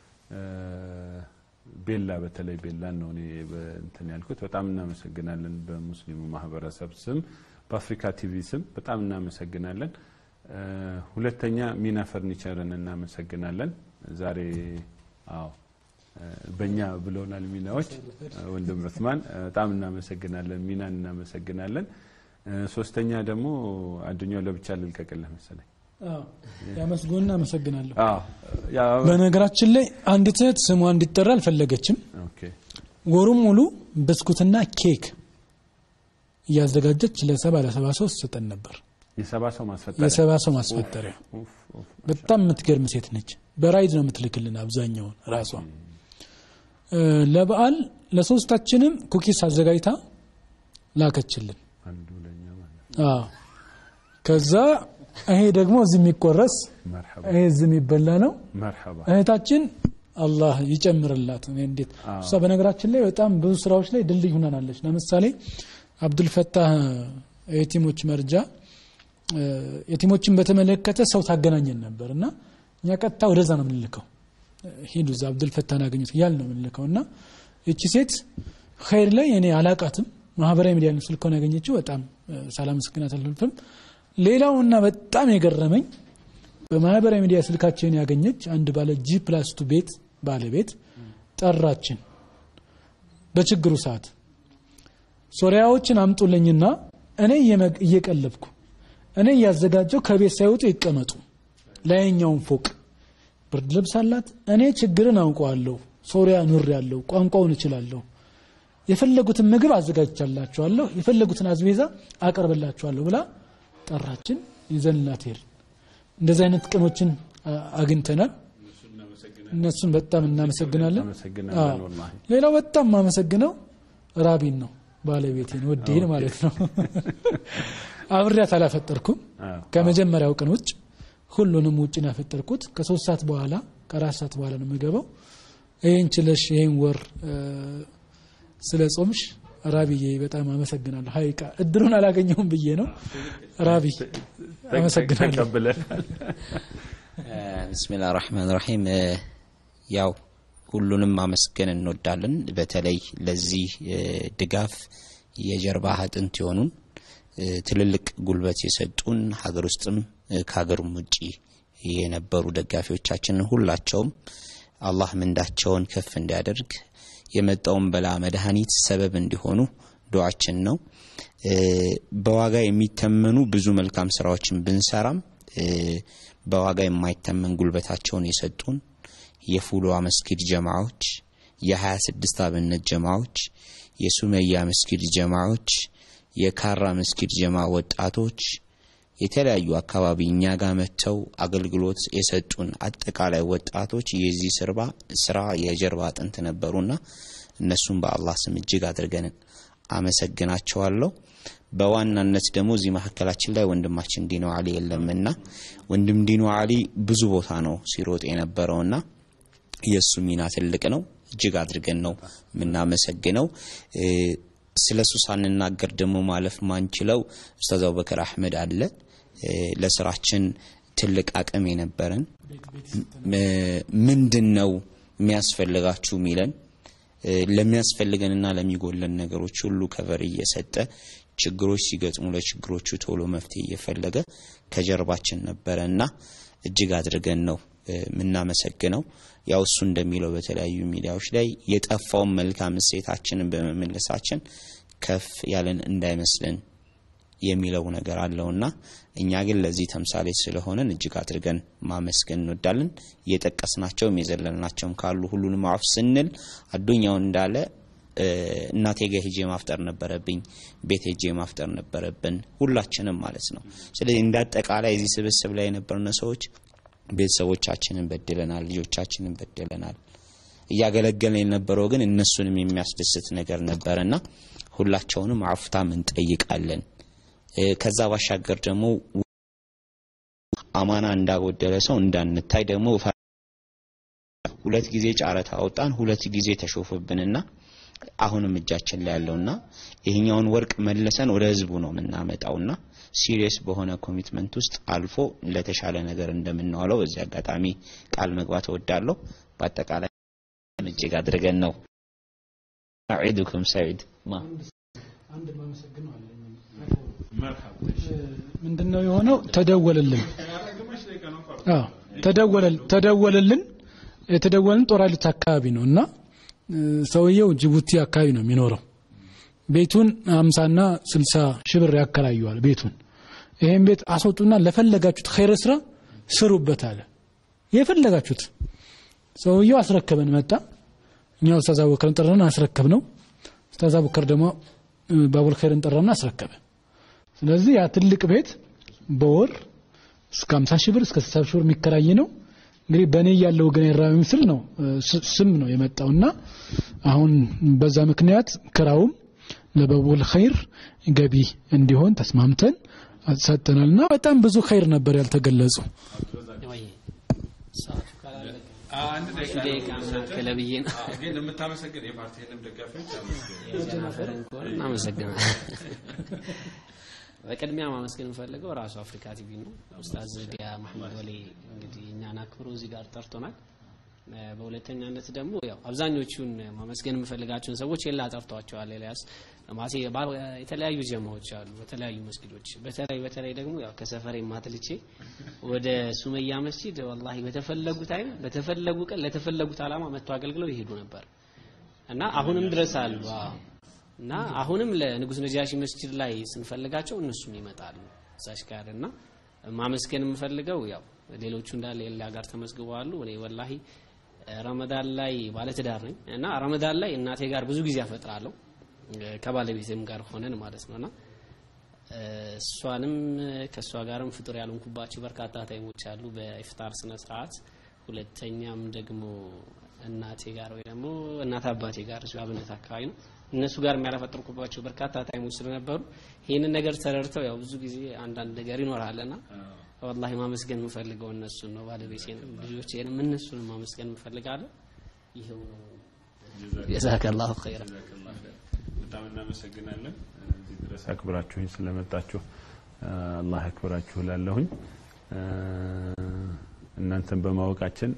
ቤላ በተለይ ቤላን ነው እኔ እንትን ያልኩት በጣም እናመሰግናለን በሙስሊሙ ማህበረሰብ ስም በአፍሪካ ቲቪ ስም በጣም እናመሰግናለን ሁለተኛ ሚና ፈርኒቸርን እናመሰግናለን ዛሬ አዎ በእኛ ብለውናል ሚናዎች ወንድም ዑስማን በጣም እናመሰግናለን ሚናን እናመሰግናለን ሶስተኛ ደግሞ አዱኛው ለብቻ ልልቀቅልህ መሰለኝ ያመስጎን አመሰግናለሁ በነገራችን ላይ አንዲት እህት ስሟ እንዲጠራ አልፈለገችም ወሩም ሙሉ ብስኩትና ኬክ እያዘጋጀች ለሰባ ለሰባ ሰው ስጠን ነበር የሰባ ሰው ማስፈጠሪያ የሰባ ሰው ማስፈጠሪያ በጣም የምትገርም ሴት ነች በራይድ ነው የምትልክልን አብዛኛውን ራሷ ለበዓል ለሶስታችንም ኩኪስ አዘጋጅታ ላከችልን ከዛ ይሄ ደግሞ እዚህ የሚቆረስ ይሄ እዚህ የሚበላ ነው እህታችን አላህ ይጨምርላት እንዴት እሷ በነገራችን ላይ በጣም ብዙ ስራዎች ላይ ድልድይ ሁናናለች ለምሳሌ አብዱልፈታህ የቲሞች መርጃ የቲሞችን በተመለከተ ሰው ታገናኘን ነበር እና እኛ ቀጥታ ወደዛ ነው የምንልከው ሂዱ እዛ አብዱልፈታህን አገኙት እያል ነው የምንልከው እና ይቺ ሴት ኸይር ላይ እኔ አላቃትም ማህበራዊ ሚዲያ ስልከውን ያገኘችው በጣም ሳላመሰግናት አልፈልፍም ሌላውና በጣም የገረመኝ በማህበራዊ ሚዲያ ስልካችን ያገኘች አንድ ባለ ጂ ፕላስ ቱ ቤት ባለቤት ጠራችን በችግሩ ሰዓት ሶሪያዎችን አምጡልኝና እኔ እየቀለብኩ እኔ እያዘጋጀው ከቤት ሳይወጡ ይቀመጡ ላይኛውን ፎቅ ብርድ ልብስ አላት እኔ ችግርን አውቀዋለሁ ሶሪያ ኑር ያለው ቋንቋውን እችላለሁ የፈለጉትን ምግብ አዘጋጅቻላችኋለሁ የፈለጉትን አዝቤዛ አቀርብላችኋለሁ ብላ ጠራችን ይዘንላት ሄድ እንደዚህ አይነት ቅኖችን አግኝተናል እነሱን በጣም እናመሰግናለን ሌላው በጣም የማመሰግነው ራቢን ነው ባለቤቴን ወዴን ማለት ነው አብሬያት አላፈጠርኩም ከመጀመሪያው ቀን ውጭ ሁሉንም ውጭ ነው ያፈጠርኩት ከሶስት ሰዓት በኋላ ከአራት ሰዓት በኋላ ነው የምገባው ይህን ችለሽ ይህን ወር ስለ ጾምሽ ራቢዬ በጣም አመሰግናለሁ ሀይቃ እድሉን አላገኘውም ብዬ ነው ራቢ አመሰግናለሁ ብስሚላ ራህማን ራሒም ያው ሁሉንም ማመስገን እንወዳለን በተለይ ለዚህ ድጋፍ የጀርባ አጥንት የሆኑን ትልልቅ ጉልበት የሰጡን ሀገር ውስጥም ከሀገርም ውጭ የነበሩ ደጋፊዎቻችንን ሁላቸውም አላህ ምንዳቸውን ከፍ እንዲያደርግ የመጣውን በላ መድኃኒት ሰበብ እንዲሆኑ ዱዓችን ነው። በዋጋ የሚተመኑ ብዙ መልካም ስራዎችን ብንሰራም በዋጋ የማይተመን ጉልበታቸውን የሰጡን የፉሉዋ መስጊድ ጀማዎች፣ የሀያ ስድስት አብነት ጀማዎች፣ የሱመያ መስጊድ ጀማዎች፣ የካራ መስጊድ ጀማ ወጣቶች የተለያዩ አካባቢ እኛ ጋር መጥተው አገልግሎት የሰጡን አጠቃላይ ወጣቶች የዚህ ስርባ ስራ የጀርባ አጥንት ነበሩና እነሱም በአላህ ስም እጅግ አድርገን አመሰግናቸዋለሁ። በዋናነት ደግሞ እዚህ መካከላችን ላይ ወንድማችን ዲኖ አሊ የለምና ወንድም ዲኖ አሊ ብዙ ቦታ ነው ሲሮጥ የነበረውና የእሱ ሚና ትልቅ ነው። እጅግ አድርገን ነው የምናመሰግነው። ስለ እሱ ሳንናገር ደግሞ ማለፍ ማንችለው ኡስታዝ አቡበከር አህመድ አለ። ለስራችን ትልቅ አቅም የነበረን ምንድን ነው የሚያስፈልጋችሁ ሚለን ለሚያስፈልገንና ለሚጎለን ነገሮች ሁሉ ከቨር እየሰጠ ችግሮች ሲገጥሙ ለችግሮቹ ቶሎ መፍትሄ እየፈለገ ከጀርባችን ነበረ እና እጅግ አድርገን ነው የምናመሰግነው። ያው እሱ እንደሚለው በተለያዩ ሚዲያዎች ላይ የጠፋውን መልካም እሴታችንን በመመለሳችን ከፍ ያለን እንዳይመስልን የሚለው ነገር አለውና እኛ ግን ለዚህ ተምሳሌት ስለሆነን እጅግ አድርገን ማመስገን እንወዳለን። እየጠቀስናቸውም የዘለልናቸውም ካሉ ሁሉንም አፍ ስንል አዱኛውን እንዳለ እናቴ ጋ ሄጄ ማፍጠር ነበረብኝ፣ ቤት ሄጄ ማፍጠር ነበረብን፣ ሁላችንም ማለት ነው። ስለዚህ እንደ አጠቃላይ እዚህ ስብስብ ላይ የነበርነ ሰዎች ቤተሰቦቻችንን በድለናል፣ ልጆቻችንን በድለናል። እያገለገልን የነበረው ግን እነሱንም የሚያስደስት ነገር ነበረና ሁላቸውንም አፍታም እንጠይቃለን። ከዛ ባሻገር ደግሞ አማና እንዳጎደለ ሰው እንዳንታይ ደግሞ ሁለት ጊዜ ጨረታ አወጣን፣ ሁለት ጊዜ ተሾፈብንና አሁንም እጃችን ላይ ያለውና ይሄኛውን ወርቅ መልሰን ወደ ህዝቡ ነው የምናመጣውና ሲሪየስ በሆነ ኮሚትመንት ውስጥ አልፎ ለተሻለ ነገር እንደምናዋለው በዚህ አጋጣሚ ቃል መግባት እወዳለሁ። በአጠቃላይ እጅግ አድርገን ነው አዒዱኩም ሰዒድ ማ አንድ ማመሰግነው አለኝ። ምንድነው የሆነው? ተደወለልን። አዎ ተደወለልን ተደወለልን። የተደወልን ጦር ኃይሎች አካባቢ ነው እና ሰውየው ጅቡቲ አካባቢ ነው የሚኖረው። ቤቱን አምሳና ስልሳ ሺህ ብር ያከራየዋል ቤቱን። ይሄን ቤት አስወጡና ለፈለጋችሁት ኸይረ ስራ ስሩበት አለ። የፈለጋችሁት ሰውየው አስረከበን መጣ። እኛ ኡስታዝ አቡበከርን ጠራን አስረከብ ነው። ኡስታዝ አቡበከር ደግሞ ባቡል ኸይርን ጠራና አስረከበ። ስለዚህ ያ ትልቅ ቤት በወር እስከ 50 ሺህ ብር እስከ 60 ሺህ ብር የሚከራይ ነው። እንግዲህ በእኔ ያለው ግን የራዊ ምስል ነው ስም ነው የመጣውና አሁን በዛ ምክንያት ክራውም ለባቡል ኸይር ገቢ እንዲሆን ተስማምተን ሰጥተናልና በጣም ብዙ ኸይር ነበር ያልተገለጹ። አንድ ደቂቃ መካከለ ብዬ ነው ግን የምታመሰግን የፓርቲ ህልም ደጋፊዎች የጀናፈርን ከሆነ እናመሰግናለን። በቅድሚያ ማመስገን የምፈልገው ራሱ አፍሪካ ቲቪ ነው። ኡስታዝ ዲያ መሐመድ ወሌ እንግዲህ እኛን አክብሮ እዚህ ጋር ጠርቶናል። በሁለተኛነት ደግሞ ያው አብዛኞቹን ማመስገን የምፈልጋቸውን ሰዎች የላ ጠርቷቸዋል። ኤልያስ ማሴ የተለያዩ ጀማዎች አሉ፣ በተለያዩ መስጊዶች። በተለይ በተለይ ደግሞ ያው ከሰፈሬ ማትልቼ ወደ ሱመያ መስጂድ ወላሂ በተፈለጉ ታይም በተፈለጉ ቀን ለተፈለጉት ዓላማ መጥቶ አገልግለው ይሄዱ ነበር እና አሁንም ድረስ አሉ እና አሁንም ለንጉስ ነጃሺ መስጂድ ላይ ስንፈልጋቸው እነሱም ይመጣሉ እዛች ጋር እና ማመስገን የምፈልገው ያው ሌሎቹ እንዳለ ሌላ ጋር ተመዝግበዋሉ። እኔ ወላሂ ረመዳን ላይ ባለትዳር ነኝ እና ረመዳን ላይ እናቴ ጋር ብዙ ጊዜ አፈጥራለሁ ከባለቤቴም ጋር ሆነን ማለት ነውና እሷንም ከእሷ ጋርም ፍጡር ያልሆንኩባቸው በርካታ ታይሞች አሉ በኢፍጣር ስነ ስርዓት። ሁለተኛም ደግሞ እናቴ ጋር ወይ ደግሞ እናት አባቴ ጋር እዚሁ አብነት አካባቢ ነው እነሱ ጋር የሚያላፈጥርኩባቸው በርካታ ታይሞች ስለነበሩ ይህንን ነገር ተረድተው ያው ብዙ ጊዜ አንዳንድ ነገር ይኖራልና ወላሂ ማመስገን የምፈልገው እነሱን ነው። ባለቤቴንም ልጆቼንም እነሱን ማመስገን የምፈልጋለሁ። ይኸው ነው። ጀዛከላሁ ኸይራ። በጣም እናመሰግናለን። እዚህ ድረስ አክብራችሁኝ ስለመጣችሁ አላህ ያክብራችሁ እላለሁኝ። እናንተን በማወቃችን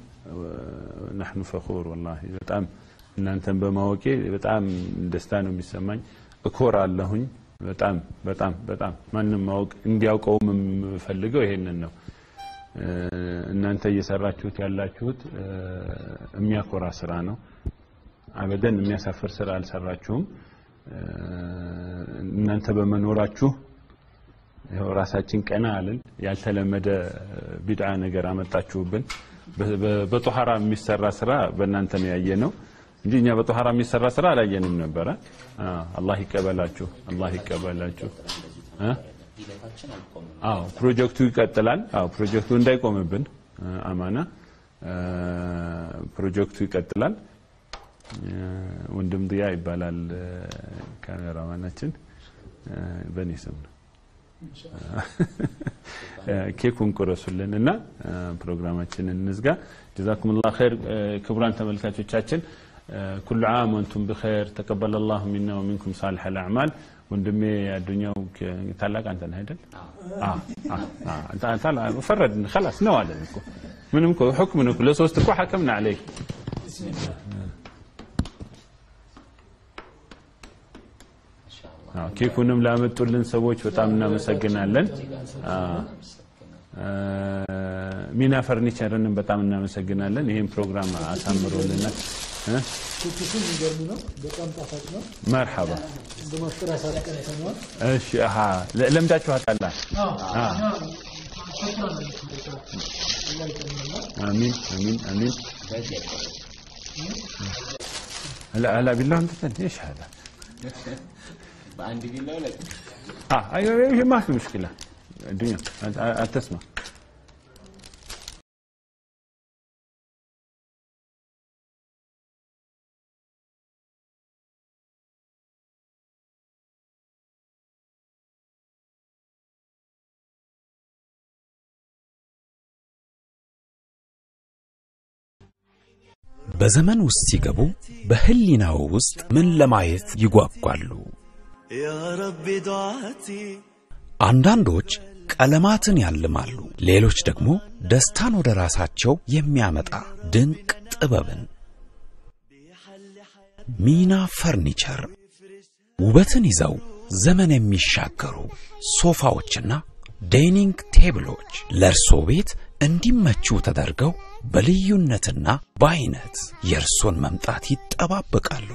ናሕኑ ፈኹር ወላሂ በጣም እናንተን በማወቄ በጣም ደስታ ነው የሚሰማኝ። እኮራለሁኝ። በጣም በጣም በጣም ማንም ማወቅ እንዲያውቀውም የምፈልገው ይሄንን ነው። እናንተ እየሰራችሁት ያላችሁት የሚያኮራ ስራ ነው። አበደን የሚያሳፍር ስራ አልሰራችሁም። እናንተ በመኖራችሁ ይኸው ራሳችን ቀና አልን። ያልተለመደ ቢድዓ ነገር አመጣችሁብን። በጦሃራ የሚሰራ ስራ በእናንተ ነው ያየ ነው እንጂ እኛ በጦሃራ የሚሰራ ስራ አላየንም ነበረ። አላህ ይቀበላችሁ፣ አላህ ይቀበላችሁ። አዎ ፕሮጀክቱ ይቀጥላል። አዎ ፕሮጀክቱ እንዳይቆምብን አማና ፕሮጀክቱ ይቀጥላል። ወንድም ድያ ይባላል ካሜራማናችን፣ በእኔ ስም ነው። ኬኩን ቁረሱልን እና ፕሮግራማችንን እንዝጋ። ጀዛኩም ላ ኸይር። ክቡራን ተመልካቾቻችን ኩሉ ዓም ወንቱም ብኸይር ተቀበለ ላሁ ሚና ወሚንኩም ሳልሐ ልአዕማል። ወንድሜ አዱኛው ታላቅ አንተ ነህ አይደል? ፈረድን ከላስ ነው አለን እኮ ምንም እኮ ሕክምን እኮ ለሶስት እኮ ሐከምና አለይክ ኬኩንም ላመጡልን ሰዎች በጣም እናመሰግናለን። ሚና ፈርኒቸርንም በጣም እናመሰግናለን። ይህን ፕሮግራም አሳምሮልናል። መርሐባ እሺ። አሃ ለምዳችኋታል። አሚን አሚን አሚን። هلا هلا بالله انت ايش هذا؟ በአንድ ቢላ ሁለት اه ايوه أيوة ما في مشكله الدنيا أنت تسمع በዘመን ውስጥ ሲገቡ በህሊናው ውስጥ ምን ለማየት ይጓጓሉ? አንዳንዶች ቀለማትን ያልማሉ፣ ሌሎች ደግሞ ደስታን ወደ ራሳቸው የሚያመጣ ድንቅ ጥበብን። ሚና ፈርኒቸር ውበትን ይዘው ዘመን የሚሻገሩ ሶፋዎችና ዳይኒንግ ቴብሎች ለእርሶ ቤት እንዲመቹ ተደርገው በልዩነትና በአይነት የእርሶን መምጣት ይጠባበቃሉ።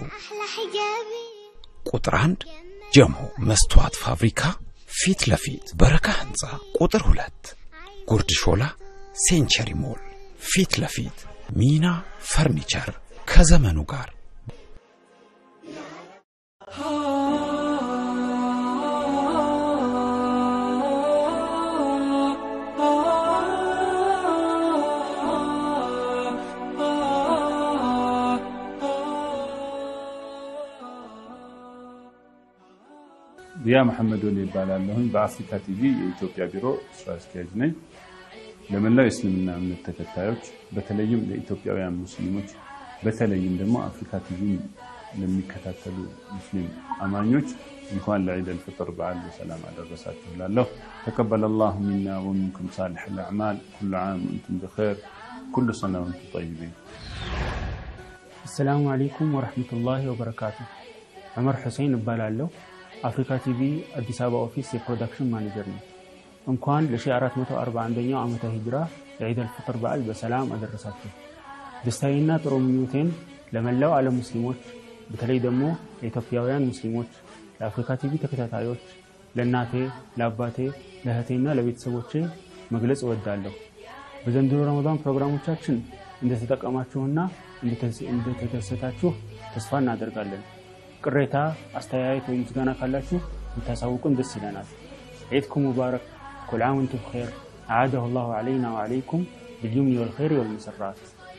ቁጥር አንድ ጀሞ መስተዋት ፋብሪካ ፊት ለፊት በረካ ህንፃ፣ ቁጥር ሁለት ጉርድ ሾላ ሴንቸሪ ሞል ፊት ለፊት ሚና ፈርኒቸር ከዘመኑ ጋር ዲያ መሐመድ ወሊ ይባላለሁኝ። በአፍሪካ ቲቪ የኢትዮጵያ ቢሮ ስራ አስኪያጅ ነኝ። ለመላው የእስልምና እምነት ተከታዮች በተለይም ለኢትዮጵያውያን ሙስሊሞች በተለይም ደግሞ አፍሪካ ቲቪ ለሚከታተሉ ሙስሊም አማኞች እንኳን ለዒድ አልፍጥር በዓል በሰላም አደረሳችሁ እላለሁ። ተቀበለ ላሁ ሚና ወሚንኩም ሳሊሕ ልአዕማል ኩሉ ዓም ወንቱም ብኸይር ኩሉ ሰና ወንቱም ጠይቢን። አሰላሙ አለይኩም ወረሕመቱላሂ ወበረካቱ። ዑመር ሁሴን እባላለሁ። አፍሪካ ቲቪ አዲስ አበባ ኦፊስ የፕሮዳክሽን ማኔጀር ነው። እንኳን ለ1441ኛው ዓመተ ሂጅራ የዒድ አልፍጥር በዓል በሰላም አደረሳችሁ። ደስታዬና ጥሩ ምኞቴን ለመላው ዓለም ሙስሊሞች በተለይ ደግሞ ለኢትዮጵያውያን ሙስሊሞች፣ ለአፍሪካ ቲቪ ተከታታዮች፣ ለእናቴ፣ ለአባቴ፣ ለእህቴና ለቤተሰቦቼ መግለጽ እወዳለሁ። በዘንድሮ ረመዳን ፕሮግራሞቻችን እንደተጠቀማችሁና እንደተደሰታችሁ ተስፋ እናደርጋለን። ቅሬታ፣ አስተያየት ወይም ምስጋና ካላችሁ ብታሳውቁን ደስ ይለናል። ዒድኩም ሙባረክ ኩል ዓም ወንቱም ብኸይር አዓደሁ ላሁ ዓለይና ወዓለይኩም ብልዩምኒ ወልኸይር ወልመሰራት።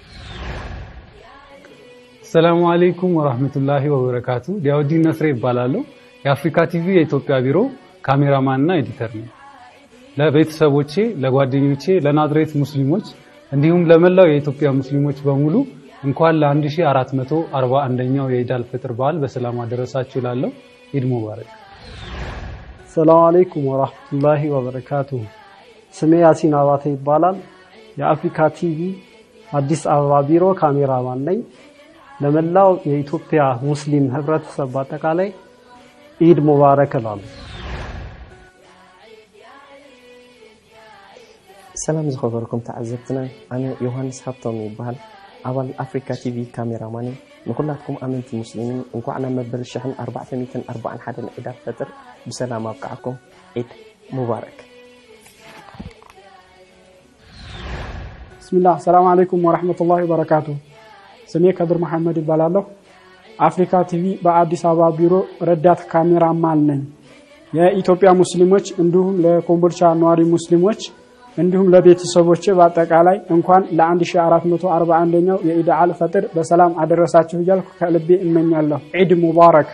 ሰላሙ አለይኩም ወራህመቱላሂ ወበረካቱ። ዲያውዲን ነስሬ ይባላለሁ። የአፍሪካ ቲቪ የኢትዮጵያ ቢሮ ካሜራማንና ኤዲተር ነው። ለቤተሰቦቼ፣ ለጓደኞቼ፣ ለናዝሬት ሙስሊሞች እንዲሁም ለመላው የኢትዮጵያ ሙስሊሞች በሙሉ እንኳን ለ1441ኛው የኢድ አልፈጥር በዓል በሰላም አደረሳችሁ እላለሁ። ኢድ ሙባረክ። ሰላም አለይኩም ወራህመቱላሂ ወበረካቱ። ስሜ ያሲን አባተ ይባላል። የአፍሪካ ቲቪ አዲስ አበባ ቢሮ ካሜራማን ነኝ። ለመላው የኢትዮጵያ ሙስሊም ህብረተሰብ በአጠቃላይ ኢድ ሙባረክ እላለሁ። ሰላም ዝኸበርኩም ተዓዘብትና ኣነ ዮሃንስ ሃብቶም ይበሃል ኣባል ኣፍሪካ ቲቪ ካሜራማን እየ ንኩላትኩም ኣመንቲ ሙስሊምን እንኳዕ ናብ መበል 1441 ዒድ ፈጥር ብሰላም ኣብቅዓኩም ዒድ ሙባረክ ብስሚላህ ሰላም አለይኩም ወረሕመቱላሂ ወበረካቱ። ስሜ ከድር መሐመድ ይባላለሁ። አፍሪካ ቲቪ በአዲስ አበባ ቢሮ ረዳት ካሜራማን ነኝ። የኢትዮጵያ ሙስሊሞች እንዲሁም ለኮምቦልቻ ነዋሪ ሙስሊሞች እንዲሁም ለቤተሰቦች በአጠቃላይ እንኳን ለ1441ኛው የኢድ አል ፈጥር በሰላም አደረሳችሁ እያልኩ ከልቤ እመኛለሁ። ዒድ ሙባረክ።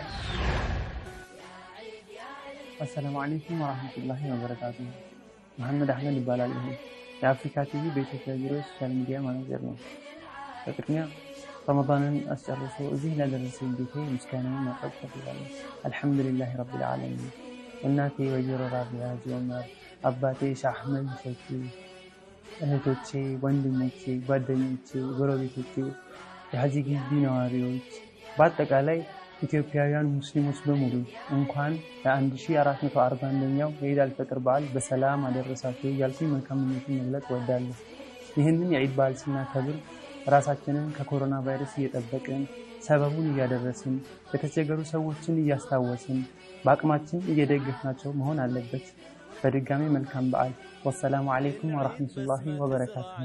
አሰላሙ አለይኩም ወራህመቱላሂ ወበረካቱ። መሐመድ አህመድ ይባላል። የአፍሪካ ቲቪ በኢትዮጵያ ቢሮ ሶሻል ሚዲያ ማናጀር ነው። በቅድሚያ ረመዳንን አስጨርሶ እዚህ ላደረሰኝ ጌቴ ምስጋናዬን ማቅረብ እፈልጋለሁ። አልሐምዱሊላህ ረቢል ዓለሚን። እናቴ ወይዘሮ ራቢያ ጆመር፣ አባቴ ሻህ አህመድ ሸኪ፣ እህቶቼ፣ ወንድሞቼ፣ ጓደኞቼ፣ ጎረቤቶቼ፣ የሀጂ ግቢ ነዋሪዎች፣ በአጠቃላይ ኢትዮጵያውያን ሙስሊሞች በሙሉ እንኳን ለ1441ኛው የኢድ አልፈጥር በዓል በሰላም አደረሳችሁ እያልኩኝ መልካም ምኞትን መግለጽ እወዳለሁ። ይህንን የዒድ በዓል ስናከብር ራሳችንን ከኮሮና ቫይረስ እየጠበቅን ሰበቡን እያደረስን የተቸገሩ ሰዎችን እያስታወስን በአቅማችን እየደገፍናቸው መሆን አለበት። በድጋሚ መልካም በዓል። ወሰላሙ አለይኩም ወረሕመቱላሂ ወበረካቱሁ።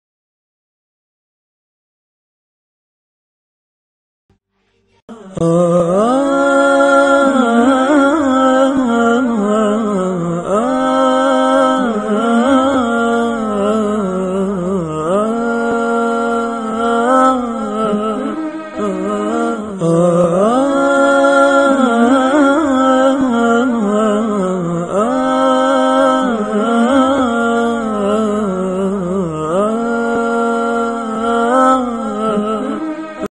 Oh